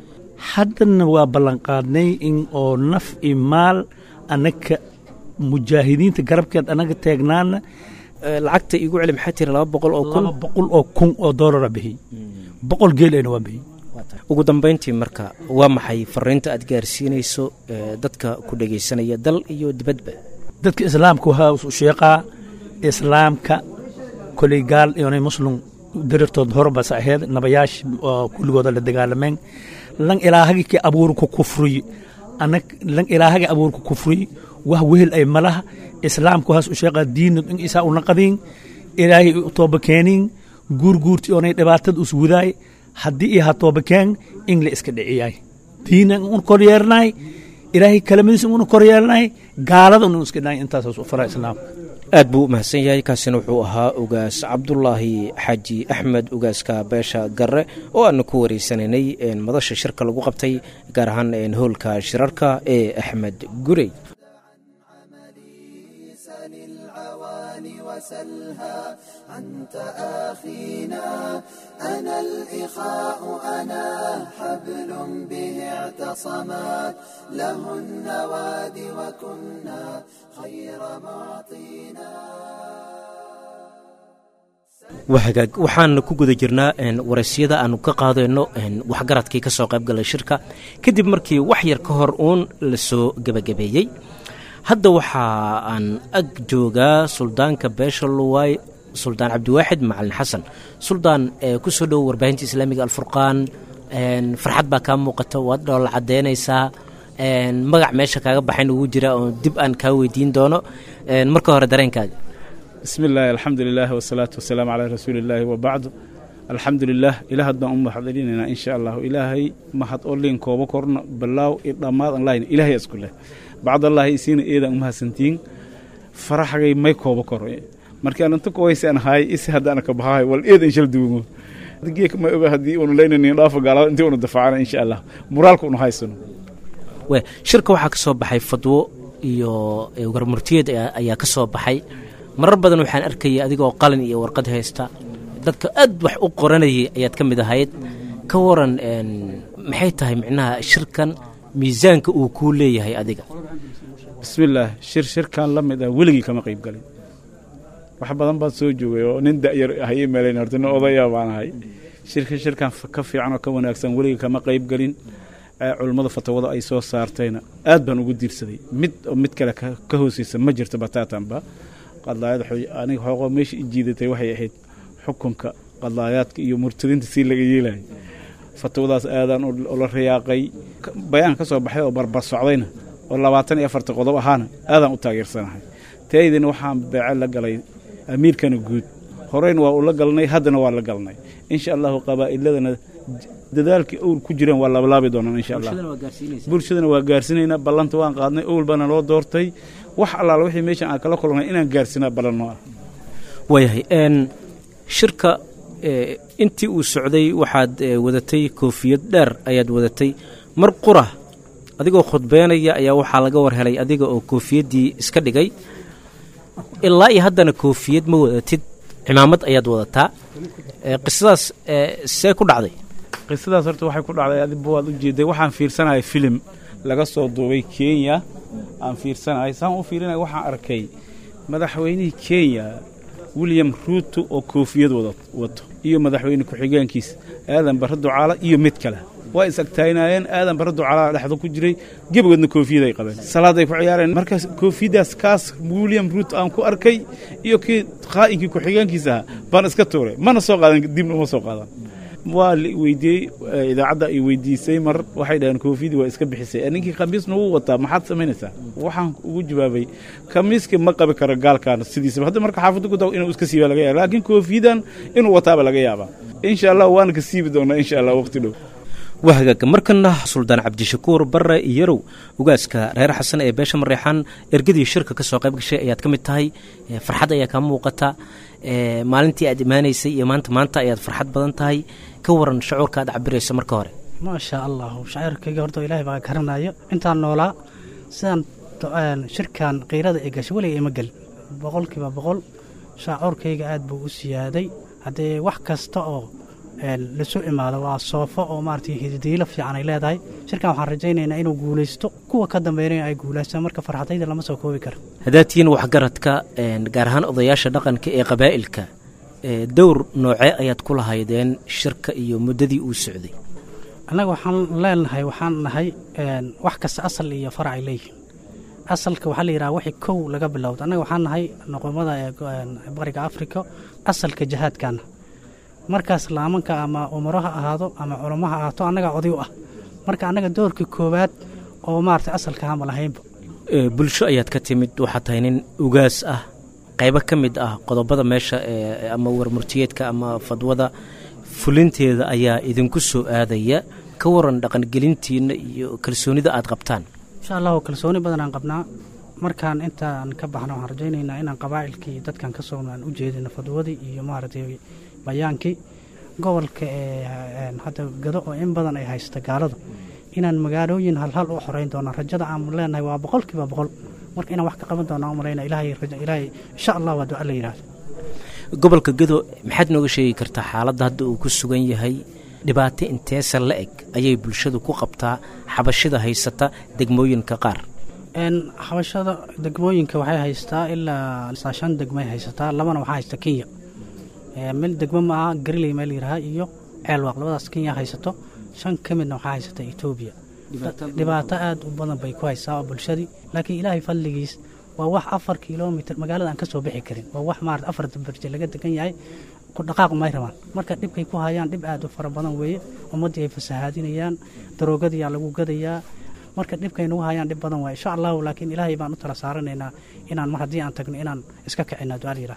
haddana waa ballanqaadnay in oo naf iyo maal anaka mujaahidiinta garabkeed anaga teegnaana lacagta igu celi maxaa tiri laba boqol oo kun laba boqol oo kun oo doolara bixiyey boqol geel ayna waa bixiyey ugu dambayntii marka waa maxay fariinta aad gaarsiinayso dadka ku dhegaysanaya dal iyo dibadba dadka islaamka waxaa sheeqaa islaamka koley gaal iyonay muslim dirirtood horbas aheyd nabayaash kulligooda la dagaalameen lan ilaahagi ki abuurku kufriy anag lan ilaahagi abuurku kufriy wax wehel ay malaha islaamku haas u sheeqaa diina in isaa una qadiin ilaahay u tooba keeniin guurguurti oonay dhibaatada us wudaay haddii iyo ha tooba keen in la iska dhiciyaay diina un kor yeelnaay ilaahay kalamadiis una kor yeelnaay gaalada un iska dhaay intaas u fara islaamka aad buu u mahadsan yahay kaasina wuxuu ahaa ugaas cabdulaahi xaaji axmed ugaaska beesha garre oo aanu ku wareysanaynay madasha shirka lagu qabtay gaar ahaan howlka shirarka ee axmed gurey وسلها أنت آخينا أنا الإخاء أنا حبل به اعتصمت له النواد وكنا خير معطينا wahagaag waxaan ku guda jirnaa waraysyada aanu ka qaadayno waxgaradkii ka soo qayb galay shirka kadib markii wax yar ka hor uun la soo gebagabeeyey hadda waxa aan ag joogaa suldaanka beesha luwaay suldaan cabdiwaaxid macalin xasan suldaan ku soo dhowo warbaahinta islaamiga alfurqaan farxad baa kaa muuqata waad dhoola caddeynaysaa magac meesha kaaga baxayn ugu jira oo dib aan kaa weydiin doono marka hore dareenkaaga bismi illaahi alxamdu lilah wasalaatu wasalaamu calaa rasuuli illaahi wabacdu alxamdu lilah ilaahad baan u mahadcelinaynaa insha allahu ilaahay mahad oo liin kooba korna balaaw i dhammaad an lahayn ilaahay isku leh bacdallaahi isiina eedaan u mahadsantiin faraxagay may kooba koro markii aan inta kuwaysaan ahaay isi haddaan ka bahaay wal eed inshal duumo geek ma oga haddii unu leynanin dhaafo gaalada intii unu dafaacana insha allah muraalka unu haysano we shirka waxaa ka soo baxay fadwo iyo warmurtiyeed ayaa ka soo baxay marar badan waxaan arkayay adigoo qalin iyo warqad haysta dadka aad wax u qoranayay ayaad ka mid ahayd ka waran maxay tahay micnaha shirkan miisaanka uu kuu leeyahay adiga bismillaah shir shirkan la mid ah weligii kama qayb galin wax badan baad soo joogay oo nin da'yar haye meelayn horta nin odaya baan ahay shirka shirkan ka fiican oo ka wanaagsan weligii kama qayb galin culummada fatawada ay soo saartayna aad baan ugu diirsaday mid oo mid kale ka hooseysa ma jirto bataatanba qadlaayad aniga xooqoo meesha i jiidatay waxay ahayd xukunka qadlaayaadka iyo murtadinta si laga yeelayo fatwadaas aadaan ula riyaaqay bayaan ka soo baxay oo barbar socdayna oo labaatan iyo afarta qodob ahaana aadaan u taageersanahay taydina waxaan beece la galay amiirkana guud horeyna waa ula galnay haddana waa la galnay insha allahu qabaa'iladana dadaalkii owl ku jireen waa labalaabi doonaan insha allah bulshadana waa gaarsiinaynaa ballanta waan qaadnay owl baana loo doortay wax allaala wixii meeshan aan kala kulnay inaan gaarsinaa ballan noo ah waayahay shirka intii uu socday waxaad wadatay koofiyad dheer ayaad wadatay mar qura adigoo khudbeynaya ayaa waxaa laga war helay adiga oo koofiyaddii iska dhigay ilaa iyo haddana koofiyad ma wadatid cimaamad ayaad wadataa qisadaas see ku dhacday qisadaas horta waxay ku dhacday adiba waad u jeeday waxaan fiirsanahay filim laga soo duubay kenya aan fiirsanahay saan u fiirinaya waxaan arkay madaxweynihii kenya william ruuto oo koofiyad wada wato iyo madaxweyne ku-xigeenkiis aadan barre ducaala iyo mid kale waa is agtaagnaayeen aadan barre ducaala dhexda ku jiray gebagoodna koofiyad ay qabeen salaaday ku ciyaareen markaas koofiyaddaas kaas william ruuto aan ku arkay iyo kii qaa'inkii ku-xigeenkiis ahaa baan iska tuuray mana soo qaadan dibna uma soo qaadan waa la weydiiyey idaacadda ay weydiisay mar waxay dhaheen koofiyadii waa iska bixisay ninkii khamiisna wuu wataa maxaad samaynaysaa waxaan ugu jawaabay khamiiska ma qabi karo gaalkan sidiisaba hadda marka xaafadda ku tago inuu iska siiba laga yaaba laakiin koofiyadan inuu wataaba laga yaabaa insha allah waana ka siibi doonaa insha allah waqti dhow waa hagaaga markana suldaan cabdishakuur barre iyarow ugaaska reer xasan ee beesha mareexaan ergadii shirka ka soo qayb gashay ayaad ka mid tahay farxad ayaa kaa muuqata maalintii aad imaanaysay iyo maanta maanta ayaad farxad badan tahay ka waran shacuurka aad cabirayso marka hore maasha allahu shaciirkayga horta ilaahay baa garanayo intaan noolaa sidaan shirkan kiirada ee gashay weliga ima gelin boqolkiiba boqol shaacuurkayga aad buu u siyaaday haddee wax kasta oo lasu imaado waa soofo oo maaragtay hididiilo fiican ay leedahay shirkan waxaan rajaynaynaa inuu guulaysto kuwa ka dambeynaya ay guulaystaan marka farxadayda lama soo koobi karo haddaad tihiin waxgaradka gaar ahaan odayaasha dhaqanka ee qabaa'ilka dowr noocee ayaad ku lahaydeen shirka iyo muddadii uu socday annaga waxaan leenahay waxaan nahay wax kasta asal iyo farac ay leeyihiin asalka waxaa la yidhaha wixii kow laga bilowda annaga waxaan nahay noqomada ee bariga afrika asalka jihaadkaana markaas laamanka ama umaro ha ahaado ama culamo ha ahaato annagaa oday u ah marka annaga doorkii koowaad oo maaragtay asalka hama lahaynba bulsho ayaad ka timid waxaad tahay nin ugaas ah qaybo ka mid ah qodobada meesha ama warmurtiyeedka ama fadwada fulinteeda ayaa idinku soo aadaya ka waran dhaqangelintiinna iyo kalsoonida aad qabtaan insha allahu kalsooni badan aan qabnaa markaan intaan ka baxno waxaan rajaynaynaa inaan qabaa'ilkii dadkan ka soo aan u jeedino fadwadii iyo maaragtay bayaankii gobolka ee hadda gado oo in badan ay haysta gaaladu inaan magaalooyin halhal u xoreyn doono rajada aan leenahay waa boqolkiiba boqol marka inaan wax ka qaban doona u malayna ilaahay ilaahay insha allah waa duca la yidhaahdo gobolka gado maxaad nooga sheegi kartaa xaaladda hadda uu ku sugan yahay dhibaato inteesa la eg ayay bulshadu ku qabtaa xabashida haysata degmooyinka qaar xabashada degmooyinka waxay haystaa ilaa shan degmay haysataa labana waxaa haysta kenya meel degmo ma aha gariley meel yidhaha iyo ceelwaaq labadaas kenya haysato shan ka midna waxaa haysata etoobiya dhibaato aad u badan bay ku haysaa oo bulshadii laakiin ilaahay fadligiis waa wax afar kilomitr magaalada aan ka soo bixi karin waa wax maarata afar barje laga degan yahay ku dhaqaaq may rabaan marka dhibkay ku hayaan dhib aad u fara badan weeye ummaddii ay fasahaadinayaan daroogadiyaa lagu gadayaa marka dhibkay nagu hayaan dhib badan waay insha allahu laakiin ilaahay baan u tala saaranaynaa inaan mar haddii aan tagno inaan iska kicina ducaal yidhaah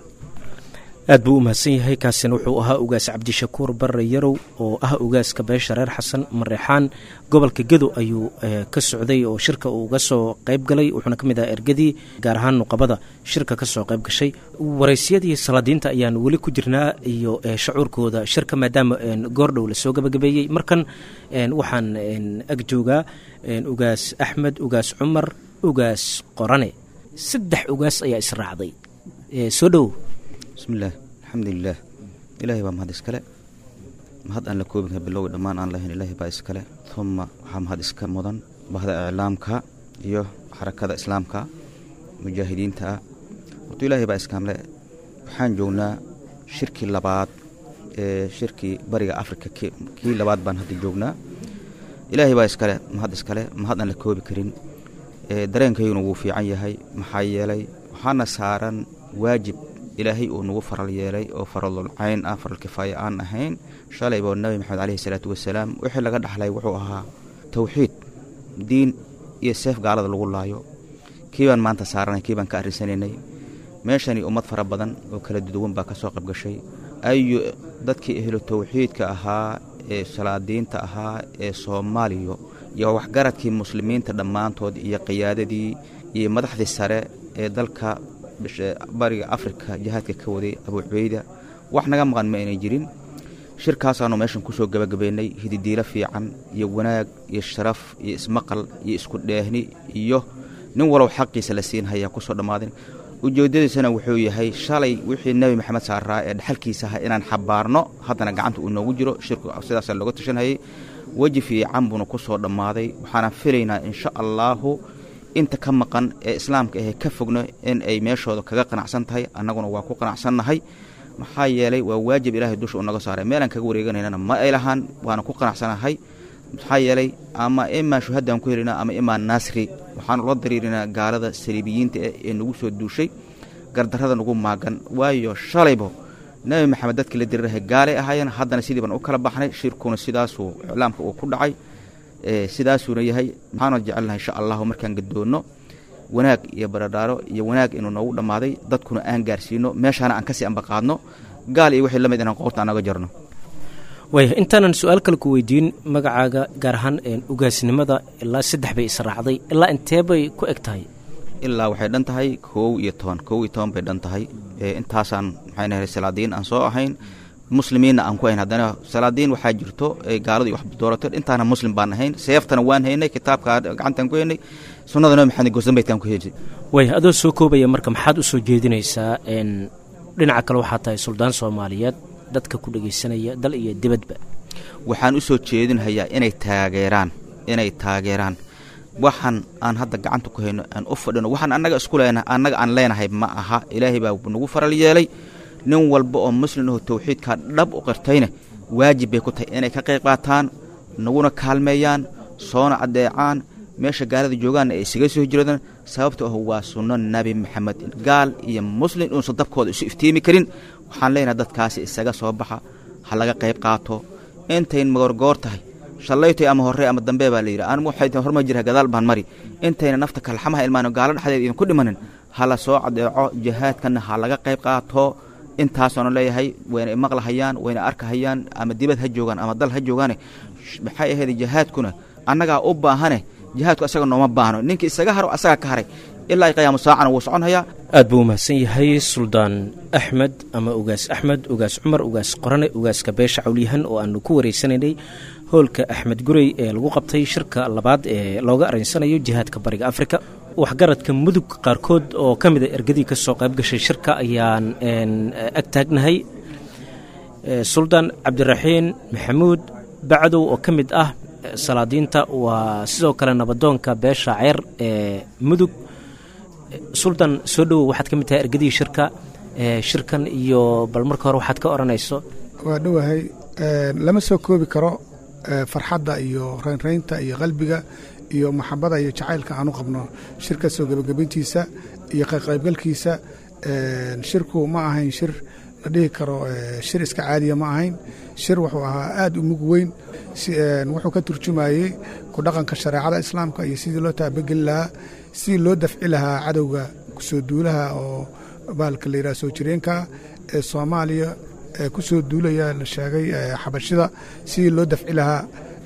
aad buu u mahadsan yahay kaasina wuxuu ahaa ugaas cabdishakuur barre yarow oo ah ugaaska beesha reer xasan mareexaan gobolka gedo ayuu ka socday oo shirka uu uga soo qayb galay wuxuuna ka mid ahaa ergadii gaar ahaan nuqabada shirka ka soo qayb gashay waraysyadii salaadiinta ayaan weli ku jirnaa iyo shacuurkooda shirka maadaama goordhow lasoo gabagabeeyey markan waxaan ag joogaa ugaas axmed ugaas cumar ugaas qorane saddex ugaas ayaa israacday soo dhowow bismillaah alxamdulilaah ilaahay baa mahad iskale mahad aan la koobin kara bilowga dhammaan aan lahayn ilaahay baa iskale uma waxaa mahad iska mudan bahda iclaamka iyo xarakada islaamka mujaahidiinta ah horta ilaahay baa iskaamle waxaan joognaa shirkii labaad ee shirkii bariga afrika kii labaad baan hadda joognaa ilaahay baa iskale mahad iskale mahad aan la koobi karin dareenkayguna wuu fiican yahay maxaa yeelay waxaana saaran waajib ilaahay uu nagu faral yeelay oo faralul cayn ah faral kifaaya aan ahayn shalayba nabi maxamed caleyhi salaatu wasalaam wixii laga dhaxlay wuxuu ahaa towxiid diin iyo seef gaalada lagu laayo kii baan maanta saaranay kii baan ka arrinsanaynay meeshani ummad fara badan oo kala duduwan baa ka soo qayb gashay ayu dadkii ehlo towxiidka ahaa ee salaadiinta ahaa ee soomaaliya iyo waxgaradkii muslimiinta dhammaantood iyo qiyaadadii iyo madaxdii sare ee dalka bariga afrika jihaadka ka waday abu cubeyda wax naga maqan ma aynay jirin shirkaasaanu meeshan kusoo gabagabaynay hididiilo fiican iyo wanaag iyo sharaf iyo ismaqal iyo isku dheehni iyo nin walow xaqiisa la siin hayaa kusoo dhammaadin ujeedadiisana wuxuu yahay shalay wixii nebi maxamed saaraa ee dhaxalkiisa aha inaan xabaarno haddana gacanta uu noogu jiro shirku sidaasa looga tashanhayay weji fiican buuna kusoo dhammaaday waxaana filaynaa insha allaahu inta ka maqan ee islaamka ahee ka fogno in ay meeshooda kaga qanacsan tahay annaguna waa ku qanacsannahay maxaa yeelay waa waajib ilaahay dusha unaga saaray meelaan kaga wareeganaynana ma ay lahaan waana ku qanacsanahay maxaa yeelay ama imaa shuhadaan ku helinaa ama imaa nasri waxaanu la dariirinaa gaalada saliibiyiinta eh ee nagu soo duushay gardarrada nagu maagan waayo shalaybo nebi maxamed dadkii la dirirahay gaalay ahaayeen haddana sidii baan u kala baxnay shirkuna sidaasuu iclaamka uu ku dhacay sidaasuuna yahay maxaanu jecelnahay insha allahu markaan gadoonno wanaag iyo baradhaaro iyo wanaag inuu noogu dhammaaday dadkuna aan gaarsiino meeshaana aan kasii ambaqaadno gaal iyo wixii la mid inaan qoorta anaga jarno waaya intaanan su-aal kale ku weydiin magacaaga gaar ahaan ugaasnimada ilaa saddex bay israacday ilaa intee bay ku eg tahay ilaa waxay dhan tahay koow iyo toban koow iyo toban bay dhan tahay intaasaan maxay nahay salaadiin aan soo ahayn muslimiinna aan ku hayn haddana salaadiin waxaa jirto gaaladu wax doorato intaana muslim baan ahayn seeftana waan haynay kitaabka gacantaan ku haynay sunnada nabi maxamed gosanbaydkaan ku haynay waaya adoo soo koobaya marka maxaad u soo jeedinaysaa dhinaca kale waxaa tahay suldaan soomaaliyeed dadka ku dhegaysanaya dal iyo dibadba waxaan u soo jeedinhayaa inay taageeraan inay taageeraan waxaan aan hadda gacanta ku hayno aan u fadhino waxaan annaga isku leenahay annaga aan leenahay ma aha ilaahay baa nagu faral yeelay nin walba oo muslim aho tawxiidkaa dhab u qirtayna waajib bay ku tahay inay ka qayb qaataan naguna kaalmeeyaan soona addeecaan meesha gaalada joogaanna ay isaga soo hijroodaan sababta ah waa sunno nebi maxamed gaal iyo muslim inuusan dabkooda isu iftiimi karin waxaan leenahay dadkaasi isaga soo baxa ha laga qayb qaato intayn magorgoor tahay shallaytoy ama horre ama dambe baa layidhi anigu waxay tahay horma jira gadaal baan mari intayna nafta kalxamaha ilmaano gaalo dhexdeeda idinku dhimanin ha la soo cadeeco jihaadkanna ha laga qayb qaato intaasoona leeyahay wayna imaqlahayaan wayna arkahayaan ama dibad ha joogaan ama dal ha joogaane maxay ahayd jihaadkuna annagaa u baahane jihaadku asaga nooma baahno ninka isaga haro asagaa ka haray ilaa ay qiyaamo saacana wuu soconhayaa aad buu umahadsan yahay suldaan axmed ama ugaas axmed ugaas cumar ugaas qorane ugaaska beesha cawlyahan oo aanu ku wareysanaynay hoolka axmed gurey ee lagu qabtay shirka labaad ee looga araysanayo jihaadka bariga afrika waxgaradka mudug qaarkood oo ka mida ergadii ka soo qayb gashay shirka ayaan ag taagnahay suldaan cabdiraxiin maxamuud bacdow oo ka mid ah salaadiinta waa sidoo kale nabadoonka beesha ceer ee mudug suldan soo dhowow waxaad ka mid tahay ergadii shirka shirkan iyo bal marka hore waxaad ka odhanayso waa dhowahay lama soo koobi karo farxadda iyo raynraynta iyo qalbiga iyo maxabada iyo jacaylka aanu qabno shirka soo gebagabayntiisa iyo qaybgalkiisa shirku ma ahayn shir la dhihi karo shir iska caadiya ma ahayn shir wuxuu ahaa aad u mug weyn wuxuu ka turjumayey ku dhaqanka shareecada islaamka iyo sidii loo taabageli lahaa sidii loo dafci lahaa cadowga kusoo duulaha oo baalka la yidhaha soo jireenka ee soomaaliya ee ku soo duulaya la sheegay xabashida sidii loo dafci lahaa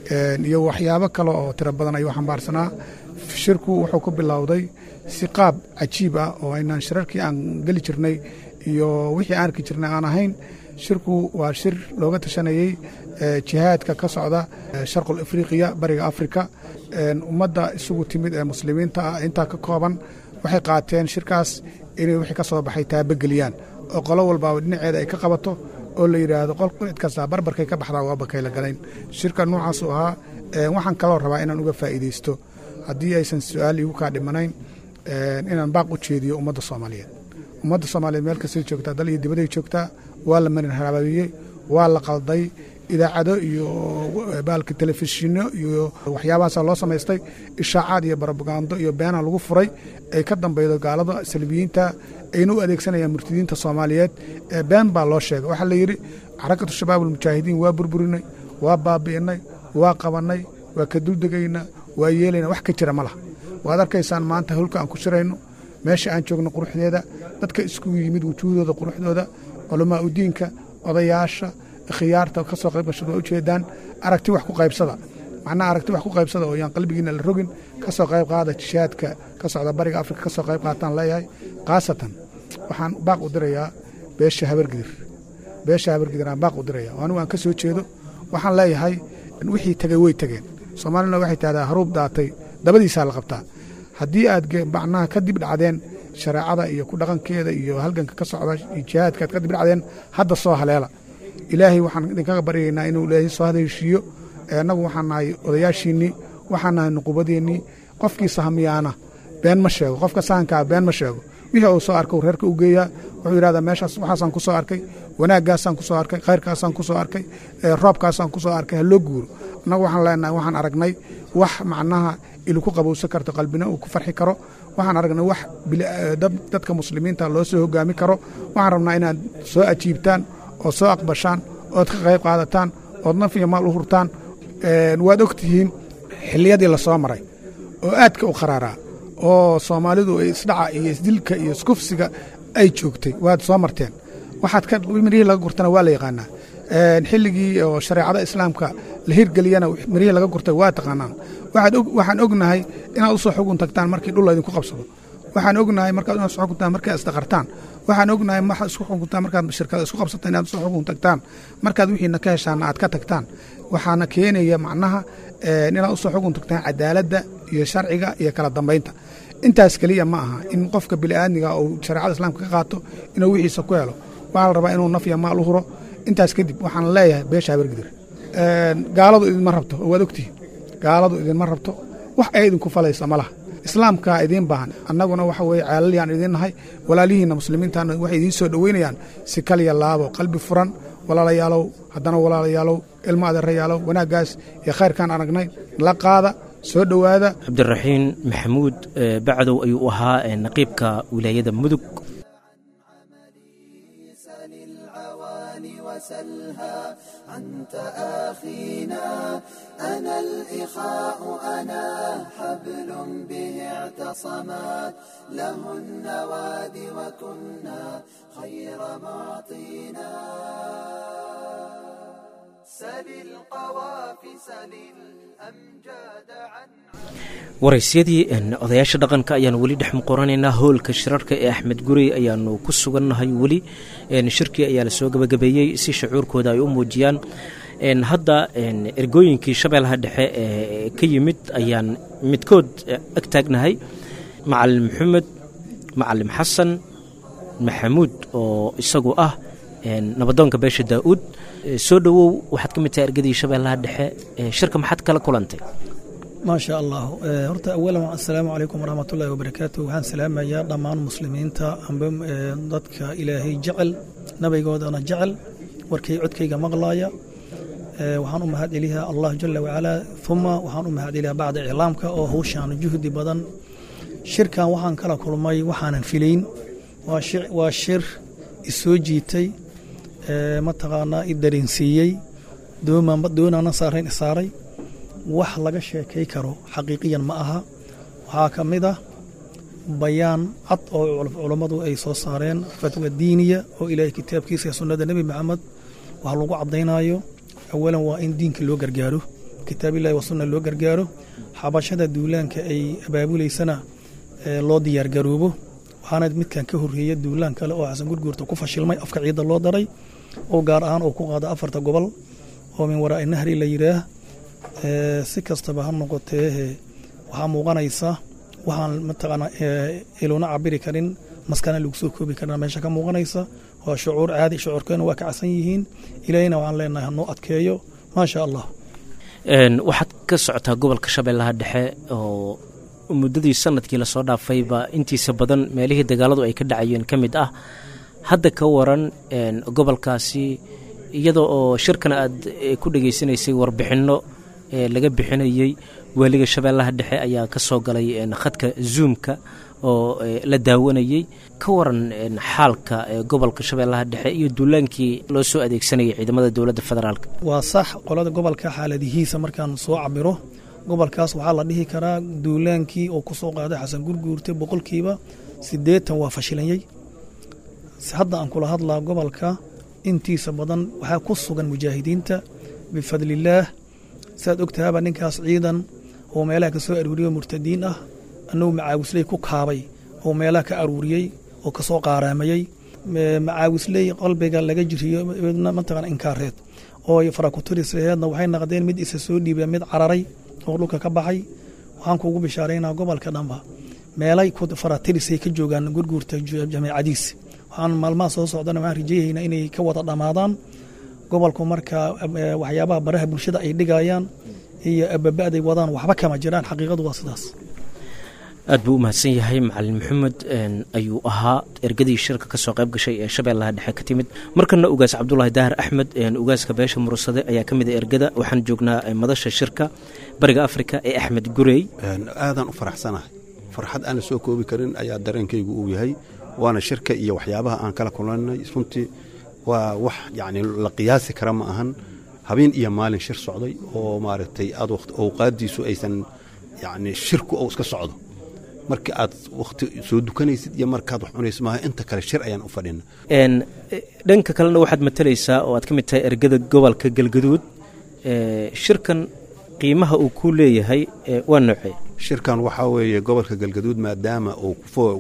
iyo waxyaabo kale oo tiro badan ayuu xambaarsanaa shirku wuxuu ku bilowday si qaab cajiib ah oo aynaan shirarkii aan geli jirnay iyo wixii aan arki jirnay aan ahayn shirku waa shir looga tashanayey jihaadka ka socda sharqul afriqiya bariga afrika ummadda isugu timid ee muslimiinta ah intaa ka kooban waxay qaateen shirkaas inay wixii ka soo baxay taabageliyaan oo qolo walbaaba dhinaceeda ay ka qabato oo la yidhaahdo qol cid kastaa barbarkay ka baxdaa waa bakayla galayn shirka noocaasuu ahaa waxaan kaloo rabaa inaan uga faa'iidaysto haddii aysan su-aal iigu kaa dhimanayn inaan baaq u jeediyo ummadda soomaaliyeed ummadda soomaaliyeed meel kastay joogtaa dal iyo dibaday joogtaa waa la marin haraabiyey waa la qalday idaacado iyo baalka telefishinno iyo waxyaabahaasa loo samaystay ishaacaad iyo barobagando iyo beena lagu furay ay ka dambeydo gaalada salbiyiinta ayna u adeegsanayaan murtidiinta soomaaliyeed ee been baa loo sheegay waxaa la yidhi xarakatu shabaab almujaahidiin waa burburinay waa baabi'inay waa qabannay waa ka duldegaynaa waa yeelayna wax ka jira ma laha waad arkaysaan maanta howlka aan ku shirayno meesha aan joogno quruxdeeda dadka iskugu yimid wujuuhdooda quruxdooda culamaa udiinka odayaasha khiyaarta ka soo qayb gashada waa ujeedaan aragti wax ku qaybsada macnaha aragti wax ku qaybsada oo yaan qalbigiina la rogin ka soo qayb qaada jishaadka ka socda bariga afrika ka soo qayb qaataan leeyahay khaasatan waxaan baaq u dirayaa beesha habargidir beesha habargidir aan baaq u diraya oo anigu aan ka soo jeedo waxaan leeyahay wixii tegey way tegeen soomaalina waxay tahdaa haruub daatay dabadiisaa la qabtaa haddii aad macnaha ka dib dhacdeen shareecada iyo ku dhaqankeeda iyo halganka ka socda iyo jihaadka aad ka dib dhacdeen hadda soo haleela ilaahay waxaan idinkaga baryaynaa inuu ilaahay soo haleeshiiyo annagu waxaan nahay odayaashiinnii waxaan nahay nuqubadeennii qofkii sahmiyaana been ma sheego qofka sahankaa been ma sheego wixii uu soo arkay reerka u geeyaa wuxuu yidhahdaa meeshaas waxaasaan ku soo arkay wanaaggaasaan ku soo arkay khayrkaasaan ku soo arkay roobkaasaan ku soo arkay ha loo guuro annagu waxaan leenahay waxaan aragnay wax macnaha ili ku qabowsan karto qalbina uu ku farxi karo waxaan aragnay wax dadka muslimiinta loo soo hogaami karo waxaan rabnaa inaad soo ajiibtaan oo soo aqbashaan ood ka qayb qaadataan ood naf iyo maal u hurtaan waad og tihiin xilliyadii la soo maray oo aadka u qaraaraa oo soomaalidu isdhaca iyo isdilka iyo iskufsiga ay joogtay waad soo marteen waxaad mirihii laga gurtana waa la yaqaanaa xilligii oo shareecada islaamka la hirgeliyana mirihii laga gurtay waa taqaanaan waxaan ognahay inaad usoo xugun tagtaan markii dhul laydinku qabsado waxaan ognahay markaad inaad soo xukuntaan markaad isdaqartaan waxaan ognahay waxaad isku xukuntaan markaad shirkada isku qabsataan inaad soo xukun tagtaan markaad wixiina ka heshaana aad ka tagtaan waxaana keenaya macnaha inaad usoo xukun tagtaan cadaaladda iyo sharciga iyo kala dambaynta intaas keliya ma aha in qofka bini'aadmiga uu shareecada islaamka ka qaato inuu wixiisa ku helo waxaa la rabaa inuu naf iyo maal u huro intaas kadib waxaan leeyahay beesha habargidir gaaladu idinma rabto oo waad ogtihin gaaladu idinma rabto wax ay idinku falaysa ma laha islaamkaa idiin baahan annaguna waxa weye ceelalyaan idiin nahay walaalihiinna muslimiintana waxay idiin soo dhoweynayaan si kaliya laabo qalbi furan walaalayaalow haddana walaalayaalow ilmo adeerayaalow wanaaggaas iyo khayrkaan aragnay la qaada soo dhowaada cabdiraxiin maxamuud bacdow ayuu ahaa naqiibka wilaayada mudug وسلها أنت آخينا أنا الإخاء أنا حبل به اعتصمت له النواد وكنا خير معطينا سل القوافي سل الأمجاد عن waraysyadii odayaasha dhaqanka ayaanu weli dhex muqoranaynaa hoolka shirarka ee axmed gurey ayaanu ku sugannahay weli shirkii ayaa la soo gebagabeeyey si shucuurkooda ay u muujiyaan hadda ergooyinkii shabeellaha dhexe ee ka yimid ayaan midkood ag taagnahay macalin maxamed macalim xasan maxamuud oo isagu ah nabadoonka beesha daa'uud soo dhowow waxaad ka mid tahay ergadii shabeellaha dhexe shirka maxaad kala kulantay maa sha allah horta awalan assalaamu calaykum waraxmat ullahi wabarakaatu waxaan salaamayaa dhammaan muslimiinta amba dadka ilaahay jecel nabigoodana jecel warkay codkayga maqlaaya waxaan u mahad celiyaa allah jala wacalaa uma waxaan u mahad celiyaa bacda iclaamka oo hawshaan juhdi badan shirkan waxaan kala kulmay waxaanan filayn waa shir isoo jiitay mataqaanaa i dareensiiyey doonaana saarayn isaaray wax laga sheekay karo xaqiiqiyan ma aha waxaa ka mid ah bayaan cad oo culammadu ay soo saareen fatwa diiniya oo ilaahay kitaabkiisa ee sunnada nebi maxamed wax lagu caddaynayo awalan waa in diinka loo gargaaro kitaabillahi wa sunna loo gargaaro xabashada duulaanka ay abaabulaysana loo diyaargaroobo waxaana midkan ka horreeya duulaan kale oo xasan gurguurta ku fashilmay afka ciidda loo daray oo gaar ahaan oo ku qaada afarta gobol oo min waraa'i nahri la yidhaah si kastaba ha noqotee waxaa muuqanaysa waxaan mataqaanaa iloona cabiri karin maskana lagu soo koobi karna meesha ka muuqanaysa waa shucuur caadi shucuurkeena waa kacsan yihiin ilaahina waxaan leenahay hanoo adkeeyo maasha allah waxaad ka socotaa gobolka shabeellaha dhexe oo muddadii sanadkii lasoo dhaafayba intiisa badan meelihii dagaaladu ay ka dhacayeen ka mid ah hadda ka waran gobolkaasi iyada oo shirkana aad ku dhegaysanaysay warbixinno laga bixinayey waaliga shabeellaha dhexe ayaa ka soo galay khadka zoomka oo la daawanayey ka waran xaalka gobolka shabeellaha dhexe iyo duulaankii loo soo adeegsanayay ciidamada dowladda federaalk waa sax qolada gobolka xaaladihiisa markaan soo cabiro gobolkaas waxaa la dhihi karaa duulaankii oo ku soo qaaday xasan gurguurte boqolkiiba siddeetan waa fashilanyey hadda aan kula hadlaa gobolka intiisa badan waxaa ku sugan mujaahidiinta bifadlillaah saad ogtahaaba ninkaas ciidan oo meelaha ka soo aruuriyo murtadiin ah annagu macaawisley ku kaabay oo meelaha ka aruuriyey oo ka soo qaaraamayey macaawisley qalbiga laga jiriyo mataqan inkaareed oo farakuturisheedna waxay naqdeen mid isa soo dhiiba mid cararay oo dhulka ka baxay waxaan kuugu bishaaraynaa gobolka dhanba meelay faratirisay ka joogaan gurguurta jameecadiis waxaan maalmaha soo socdana waxaan rajeeyaynaa inay ka wada dhammaadaan gobolku marka waxyaabaha baraha bulshada ay dhigayaan iyo ababa'day wadaan waxba kama jiraan xaqiiqadu waa sidaas aad buu u mahadsan yahay macalin maxamed ayuu ahaa ergadii shirka ka soo qayb gashay ee shabeellaha dhexe ka timid markana ugaas cabdulaahi daahir axmed ugaaska beesha mursade ayaa ka mid a ergada waxaan joognaa madasha shirka bariga afrika ee axmed gurey aadaan u faraxsanahay farxad aan la soo koobi karin ayaa dareenkaygu uu yahay waana shirka iyo waxyaabaha aan kala kulannay runtii waa wax yacni la qiyaasi kara ma ahan habeen iyo maalin shir socday oo maaragtay aad awqaaddiisu aysan yacni shirku ou iska socdo marka aad wakhti soo dukanaysid iyo markaad wax cunaysid maaha inta kale shir ayaan u fadhina dhanka kalena waxaad matalaysaa oo aad ka mid tahay ergada gobolka galgaduud shirkan qiimaha uu ku leeyahay waa noocee shirkan waxaa weeye gobolka galgaduud maadaama uu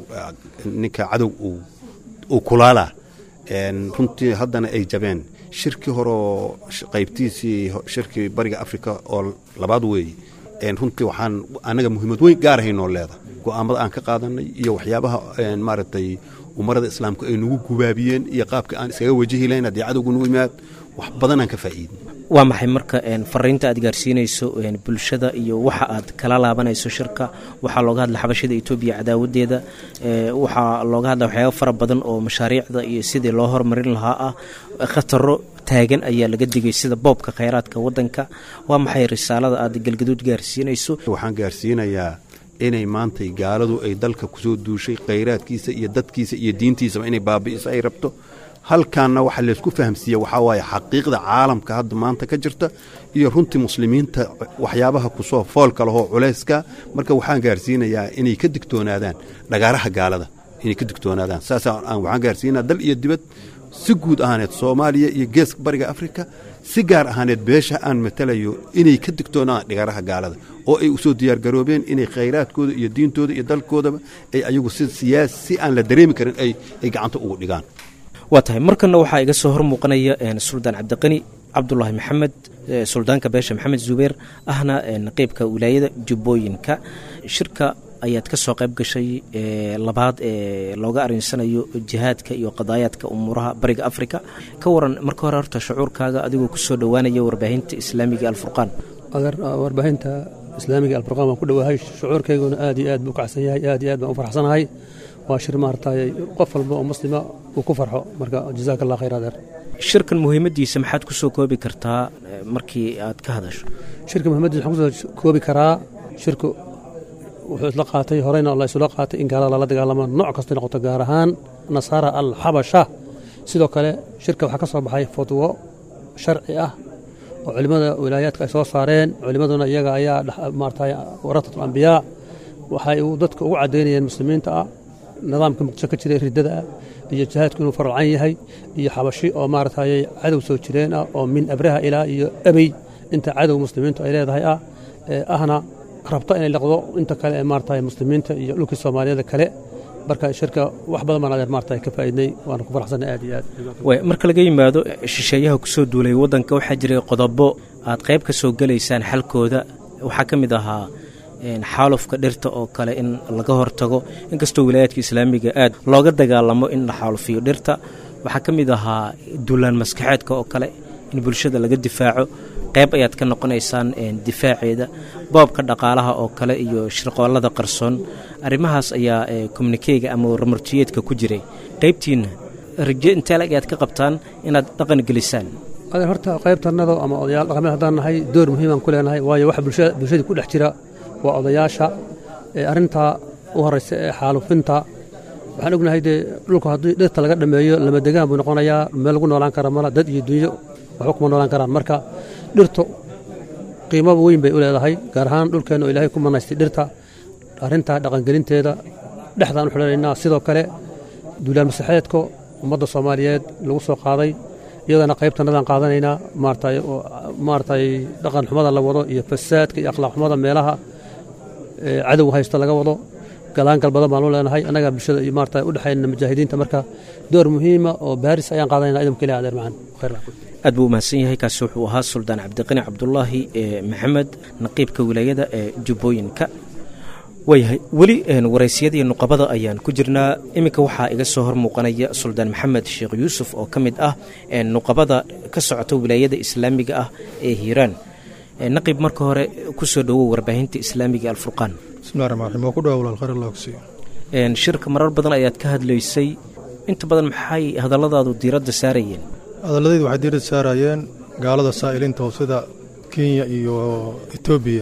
ninka cadow uu kulaalaa runtii haddana ay jabeen shirkii horeoo qaybtiisii shirkii bariga afrika oo labaad weeye runtii waxaan annaga muhiimad weyn gaarahaynoo leeda go'aamada aan ka qaadanay iyo waxyaabaha maaragtay umarada islaamku ay nagu gubaabiyeen iyo qaabka aan iskaga wajahi lahayn haddii cadowgu nagu yimaad wax badanaan ka faa'iidin waa maxay marka fariinta aad gaarsiinayso bulshada iyo waxa aad kala laabanayso shirka waxaa looga hadla xabashada etoobiya cadaawadeeda waxaa looga hadla waxyaaba fara badan oo mashaariicda iyo sidii loo hormarin lahaa ah khataro taagan ayaa laga digay sida boobka khayraadka wadanka waa maxay risaalada aad galgaduud gaarsiinayso waxaan gaarsiinayaa inay maantay gaaladu ay dalka kusoo duushay khayraadkiisa iyo dadkiisa iyo diintiisaba inay baabi'iso ay rabto halkaanna waxa laysku fahamsiiye waxaa waaye xaqiiqda caalamka hadda maanta ka jirta iyo runtii muslimiinta waxyaabaha kusoo foolka lahoo culayska marka waxaan gaarsiinayaa inay ka digtoonaadaan dhagaaraha gaalada inay ka digtoonaadaan saasa waxaan gaarsiinaa dal iyo dibad si guud ahaaneed soomaaliya iyo geeska bariga afrika si gaar ahaaneed beesha aan matalayo inay ka digtoonaan dhigaraha gaalada oo ay usoo diyaargaroobeen inay khayraadkooda iyo diintooda iyo dalkoodaba ay ayagu si siyaas si aan la dareemi karin ay ay gacanta ugu dhigaan waa tahay markanna waxaa iga soo hor muuqanaya suldaan cabdiqani cabdulaahi maxamed suldaanka beesha maxamed zubeer ahna naqiibka wilaayada jubbooyinka shirka ayaad ka soo qayb gashay labaad ee looga arinsanayo jihaadka iyo qadaayaadka umuuraha bariga afrika ka waran marka hore horta shucuurkaaga adigoo kusoo dhowaanaya warbaahinta islaamiga alfurqaan warbaahinta islaamiga alfurqaan waan ku dhowahay shucuurkayguna aad iyo aad buu kacsan yahay aad iyo aad baan u farxsanahay waa shir maaragtay qof walba oo muslima uu ku farxo marka jazaaka allah khayr adeer shirkan muhiimadiisa maxaad ku soo koobi kartaa markii aad ka hadasho shirka muhiimadiisa waxaan kusoo koobi karaa shirku wuxuu isla qaatay horeyna la isula qaatay in gaalada lala dagaalamo nooc kastay noqoto gaar ahaan nasaara alxabasha sidoo kale shirka waxaa ka soo baxay fatwo sharci ah oo culimmada wilaayaadka ay soo saareen culimmaduna iyaga ayaa maaragtay waratatul ambiyaa waxay uu dadka ugu caddaynayeen muslimiinta ah nidaamka muqdisho ka jiray riddada ah iyo jihaadku inuu faralcan yahay iyo xabashi oo maaragtay cadow soo jireen ah oo min abraha ilaa iyo abey inta cadow muslimiintu ay leedahay ah ahna rabto inay liqdo inta kale ee maaragtay muslimiinta iyo dhulkii soomaaliyada kale marka shirka wax badan baan adeer maaragtay ka faa'iidnay waana ku faraxsanay aad iyo aad way marka laga yimaado shisheeyaha kusoo duulay waddanka waxaa jiray qodobo aad qayb ka soo gelaysaan xalkooda waxaa ka mid ahaa xaalufka dhirta oo kale in laga hortago inkastoo wilaayaadka islaamiga aad looga dagaalamo in la xaalufiyo dhirta waxaa ka mid ahaa duulaan maskaxeedka oo kale in bulshada laga difaaco qayb ayaad ka noqonaysaan difaaceeda boobka dhaqaalaha oo kale iyo shirqoolada qarsoon arrimahaas ayaa kommunikeyga ama warmartiyeedka ku jiray qaybtiinna raje inteelag ayaad ka qabtaan inaad dhaqan gelisaan adeer horta qaybtannada ama odayaal dhaqameed haddaan nahay door muhiimaan ku leenahay waayo waxa bulshadii ku dhex jira waa odayaasha arrintaa u horeysa ee xaalufinta waxaan ognahay dee dhulku haddii dhirta laga dhammeeyo lama degaan buu noqonayaa meel lagu noolaan kara mala dad iyo dunyo waxba kuma noolaan karaan marka dhirtu qiimo weyn bay u leedahay gaar ahaan dhulkeenna oo ilaahay ku manaystay dhirta arrintaa dhaqangelinteeda dhexdaan u xidhanaynaa sidoo kale duulaan masaxeedka ummadda soomaaliyeed lagu soo qaaday iyadana qaybtannadaan qaadanaynaa maaragtay maaragtay dhaqan xumada la wado iyo fasaadka iyo akhlaaq xumada meelaha cadow haysta laga wado galaangal badan baan u leenahay annagaa bulshada iyo maaragtay u dhexaynana mujaahidiinta marka door muhiima oo baaris ayaan qaadanayna idamka ilahi adeer macaan khayr aad buu umahadsan yahay kaasi wuxuu ahaa suldaan cabdiqani cabdulaahi maxamed naqiibka wilaayada ee jubbooyinka waayahay weli waraysyadii nuqabada ayaan ku jirnaa iminka waxaa iga soo hor muuqanaya suldaan maxamed sheekh yuusuf oo ka mid ah nuqabada ka socota wilaayada islaamiga ah ee hiiraan naqiib marka hore ku soo dhowow warbaahinta islaamiga alfurqaan bismillahi raxmaan raxiim waa ku dhawa walaal khayr allah ku siiyo shirka marar badan ayaad ka hadlaysay inta badan maxay hadalladaadu diiradda saarayeen hadalladaydu waxay diiradda saarayeen gaalada saa'iliinta oo sida kenya iyo etoobiya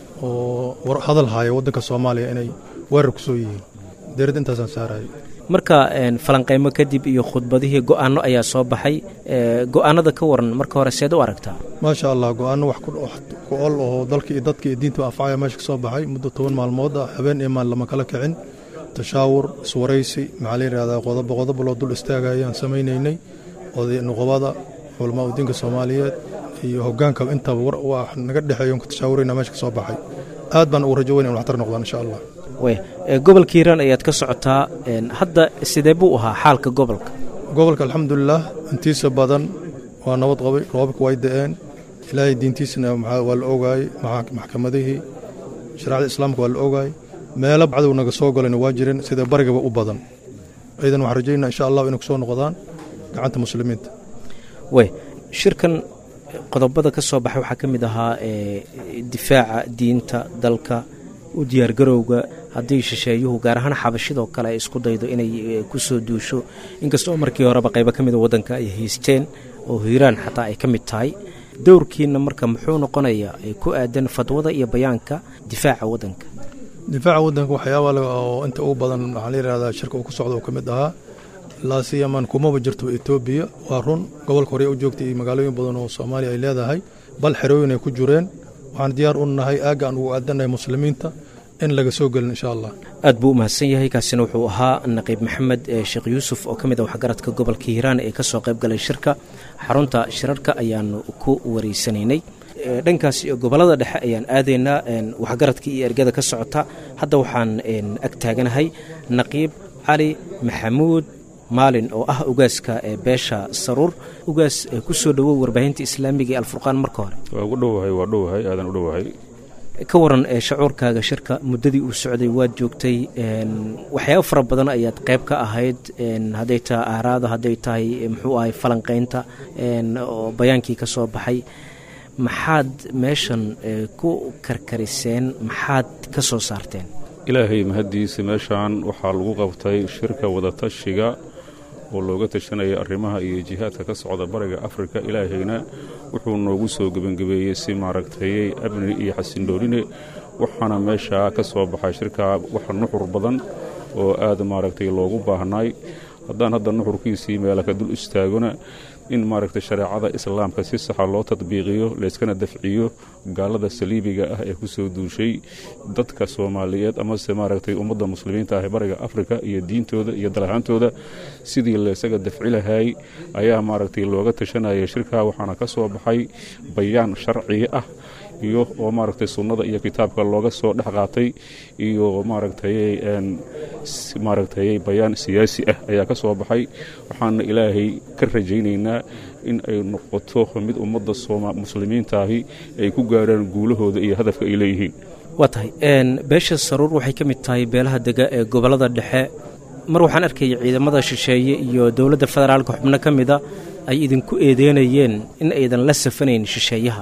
oo hadal haya waddanka soomaaliya inay weerar ku soo yihiin diiradda intaasaan saaraya marka falanqeymo kadib iyo khudbadihii go'aano ayaa soo baxay go'aanada ka waran marka hore seed u aragtaa maasha allah go'aano wax ku ol oo dalka iyo dadka iyo diinta anfacaya meesha ka soo baxay muddo toban maalmood ah habeen iyo maal lama kala kicin tashaawur iswaraysi maxaa la yidhahdaa qodobo qodobo loo dul istaagayaan samaynaynay oday nuqubada culamaa udiinka soomaaliyeed iyo hoggaanka intaba wax naga dhexeeyo ka tashaawurayna meesha ka soo baxay aad baan ugu rajo weyn in waxtar noqdaan insha allah gobolka hiiraan ayaad ka socotaa hadda sidee buu ahaa xaalka gobolka gobolka alxamdulilah intiisa badan waa nabad qabay roobabka way da'een ilaahay diintiisana waa la ogaayey maxkamadihii shareecada islaamka waa la ogaayey meelo cadow naga soo galayna waa jireen sida barigaba u badan ciidan waxaan rajaynaa insha allah inay ku soo noqdaan gacanta muslimiinta wey shirkan qodobada ka soo baxay waxaa ka mid ahaa difaaca diinta dalka u diyaargarowga haddii shisheeyuhu gaar ahaan xabashidoo kale ay isku daydo inay ku soo duusho inkastoo markii horeba qaybo ka mida waddanka ay haysteen oo hiiraan xataa ay ka mid tahay dowrkiina marka muxuu noqonayaa ku aadan fadwada iyo bayaanka difaaca waddanka difaaca waddanka waxyaaba oo inta ugu badan waxaa la yidhahdaa shirka uu ku socda oo ka mid ahaa laasiyaman kumaba jirto etoobiya waa run gobolka hore u joogtay iyo magaalooyin badan oo soomaaliya ay leedahay bal xerooyin ay ku jireen waxaan diyaar u nahay aagga aan ugu aadanahay muslimiinta in laga soo gelin insha allah aad buu u mahadsan yahay kaasina wuxuu ahaa naqiib maxamed sheekh yuusuf oo ka mid a waxgaradka gobolka hiiraan ee kasoo qayb galay shirka xarunta shirarka ayaanu ku wareysanaynay dhankaas iyo gobolada dhexe ayaan aadaynaa waxgaradka iyo ergada ka socota hadda waxaan ag taaganahay naqiib cali maxamuud maalin oo ah ugaaska ee beesha saruur ugaas kusoo dhowow warbaahinta islaamiga ee alfurqaan marka hore waa ugu dhowahay waa dhowahay aadan u dhowahay ka waran shacuurkaaga shirka muddadii uu socday waad joogtay waxyaabo fara badan ayaad qayb ka ahayd hadday tahay aaraada hadday tahay muxuu ahay falanqaynta oo bayaankii ka soo baxay maxaad meeshan ku karkariseen maxaad ka soo saarteen ilaahay mahaddiisa meeshaan waxaa lagu qabtay shirka wadatashiga oo looga tashanaya arrimaha iyo jihaadka ka socda bariga afrika ilaahayna wuxuu noogu soo gebangebeeyey si maaragtayey amni iyo xasindhoorine waxaana meeshaa ka soo baxay shirkaa waxa nuxur badan oo aad maaragtay loogu baahnaay haddaan hadda nuxurkiisii meela ka dul istaagona in maaragtay shareecada islaamka si saxa loo tadbiiqiyo layskana dafciyo gaalada saliibiga ah ee ku soo duushay dadka soomaaliyeed amase maaragtay ummadda muslimiinta ah ee bariga afrika iyo diintooda iyo dalahaantooda sidii laysaga dafci lahay ayaa maaragtay looga tashanaya shirkaa waxaana ka soo baxay bayaan sharciga ah iyo oo maaragtay sunnada iyo kitaabka looga soo dhex qaatay iyo maaragtay maaragtay bayaan siyaasi ah ayaa ka soo baxay waxaana ilaahay ka rajaynaynaa in ay noqoto mid ummadda muslimiintaahi ay ku gaaraan guulahooda iyo hadafka ay leeyihiin waa tahay beesha saruur waxay ka mid tahay beelaha dega ee gobollada dhexe mar waxaan arkaya ciidamada shisheeye iyo dowladda federaalka xubno ka mida ay idinku eedeynayeen in aydan la safanayn shisheeyaha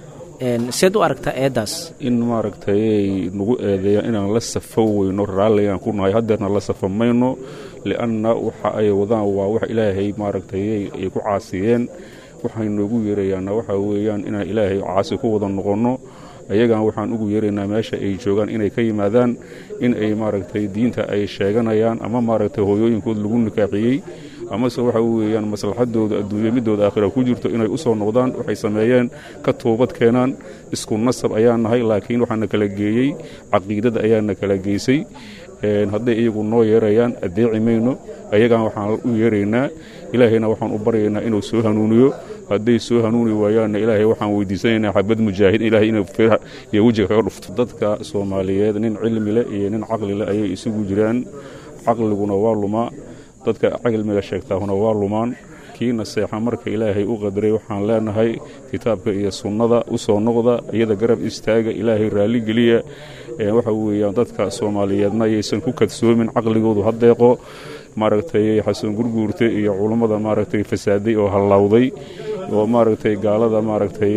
seed u aragtaa eeddaas in maaragtay nagu eedeeyaan inaan la safo weyno raalligaan ku nahay haddeerna la safa mayno li'anna waxa ay wadaan waa wax ilaahay maaragtay ay ku caasiyeen waxay noogu yeerayaanna waxa weeyaan inaan ilaahay caasi ku wada noqonno ayagan waxaan ugu yeeraynaa meesha ay joogaan inay ka yimaadaan in ay maaragtay diinta ay sheeganayaan ama maaragtay hooyooyinkood lagu nikaaxiyey amase waxa weeyaan maslaxadooda adduunya midooda aakhira ku jirto inay u soo noqdaan waxay sameeyeen ka toobad keenaan isku nasab ayaan nahay laakiin waxaana kala geeyey caqiidada ayaana kala geysay hadday iyagu noo yeerayaan addeeci mayno ayagan waxaan u yeeraynaa ilaahayna waxaan u baryaynaa inuu soo hanuuniyo hadday soo hanuuni waayaanna ilaahay waxaan weydiisanaynaa xabad mujaahid ilahay inuu firaha iyo wejiga kaga dhufto dadka soomaaliyeed nin cilmi leh iyo nin caqli leh ayay isugu jiraan caqliguna waa lumaa dadka cilmiga sheegtaahuna waa lumaan kiina seexa marka ilaahay u qadaray waxaan leenahay kitaabka iyo sunnada u soo noqda iyada garab istaaga ilaahay raalligeliya waxa weeyaan dadka soomaaliyeedna ayaysan ku kadsoomin caqligoodu hadeeqo maaragtay xasan gurguurte iyo culummada maaragtay fasaaday oo hallawday oo maaragtay gaalada maaragtay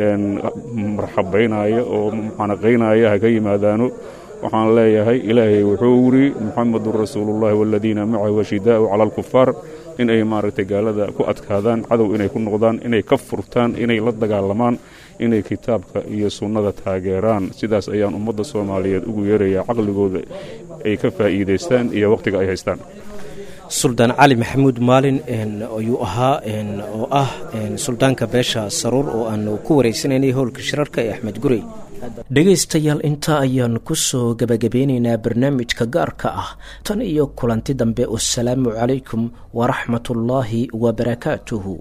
marxabaynaya oo muxanaqaynaya ha ka yimaadaano waxaan leeyahay ilaahay wuxuu wiri muxamedun rasuulullahi waladiina macahu ashidaau cala alkufaar in ay maaragtay gaalada ku adkaadaan cadow inay ku noqdaan inay ka furtaan inay la dagaalamaan inay kitaabka iyo sunnada taageeraan sidaas ayaan ummadda soomaaliyeed ugu yeerayaa caqligooda ay ka faa'iidaystaan iyo wakhtiga ay haystaan suldaan cali maxamuud maalin ayuu ahaa oo ah suldaanka beesha saruur oo aanu ku wareysanaynay howlka shirarka ee axmed gurey dhegaystayaal intaa ayaan ku soo gebagabeynaynaa barnaamijka gaarka ah tan iyo kulanti dambe wasalaamu calaykum waraxmatullaahi wabarakaatuhu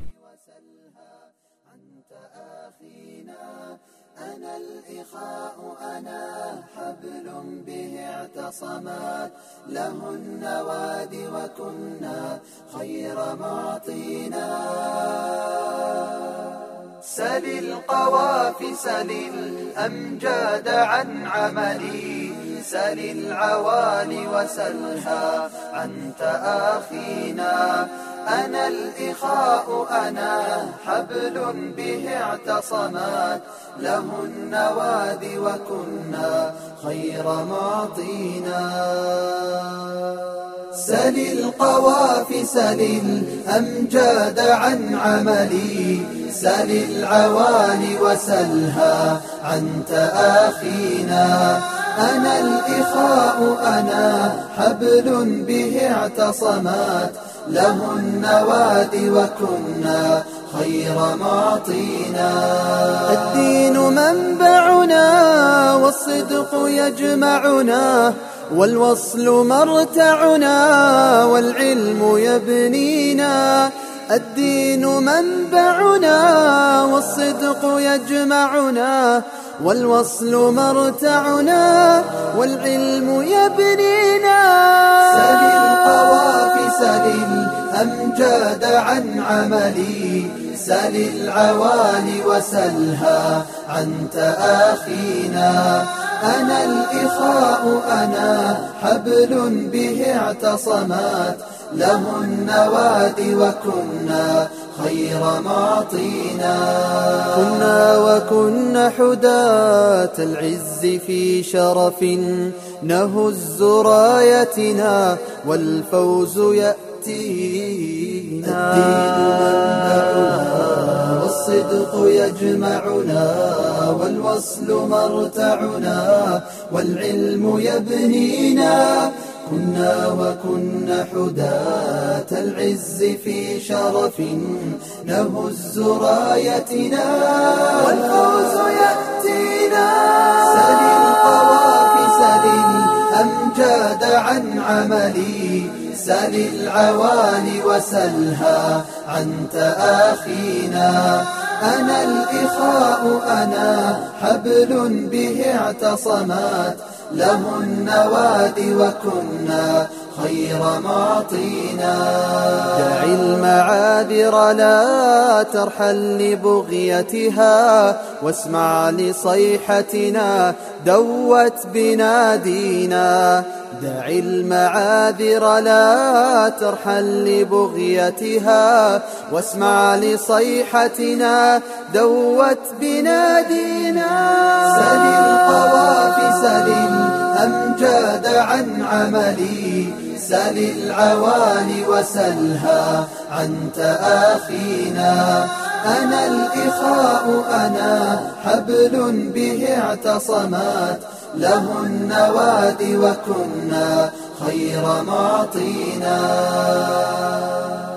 اعتصمت له النواد وكنا خير معطينا سل القوافي سل الأمجاد عن عملي سل العوالي وسلها عن تآخينا أنا الإخاء أنا حبل به اعتصمت له النواد وكنا خير معطينا سل القوافي سل الأمجاد عن عملي سل العوالي وسلها عن تآخينا أنا الإخاء أنا حبل به اعتصمت له النواد وكنا خير معطينا الدين منبعنا والصدق يجمعنا والوصل مرتعنا والعلم يبنينا الدين منبعنا والصدق يجمعنا والوصل مرتعنا والعلم يبنينا سل القوافي سل الأمجاد عن عملي سل العوالي وسلها عن تآخينا أنا الإخاء أنا حبل به اعتصمت له النواد وكنا خير معطينا كنا وكنا حداة العز في شرف نهز رايتنا والفوز يأتينا والصدق يجمعنا والوصل مرتعنا والعلم يبنينا كنا وكنا حداة العز في شرف نهز رايتنا والفوز يأتينا سل القوافي سل الأمجاد عن عملي سل العوالي وسلها عن تآخينا أنا الإخاء أنا حبل به اعتصمت له النواد وكنا خير معطينا دع المعاذر لا ترحل لبغيتها واسمع لصيحتنا دوت بنادينا دع المعاذر لا ترحل لبغيتها واسمع لصيحتنا دوت بنادينا سل القوافي سل الأمجاد عن عملي سل العوالي وسلها عن تآخينا أنا الإخاء أنا حبل به اعتصمت له النواد وكنا خير معطينا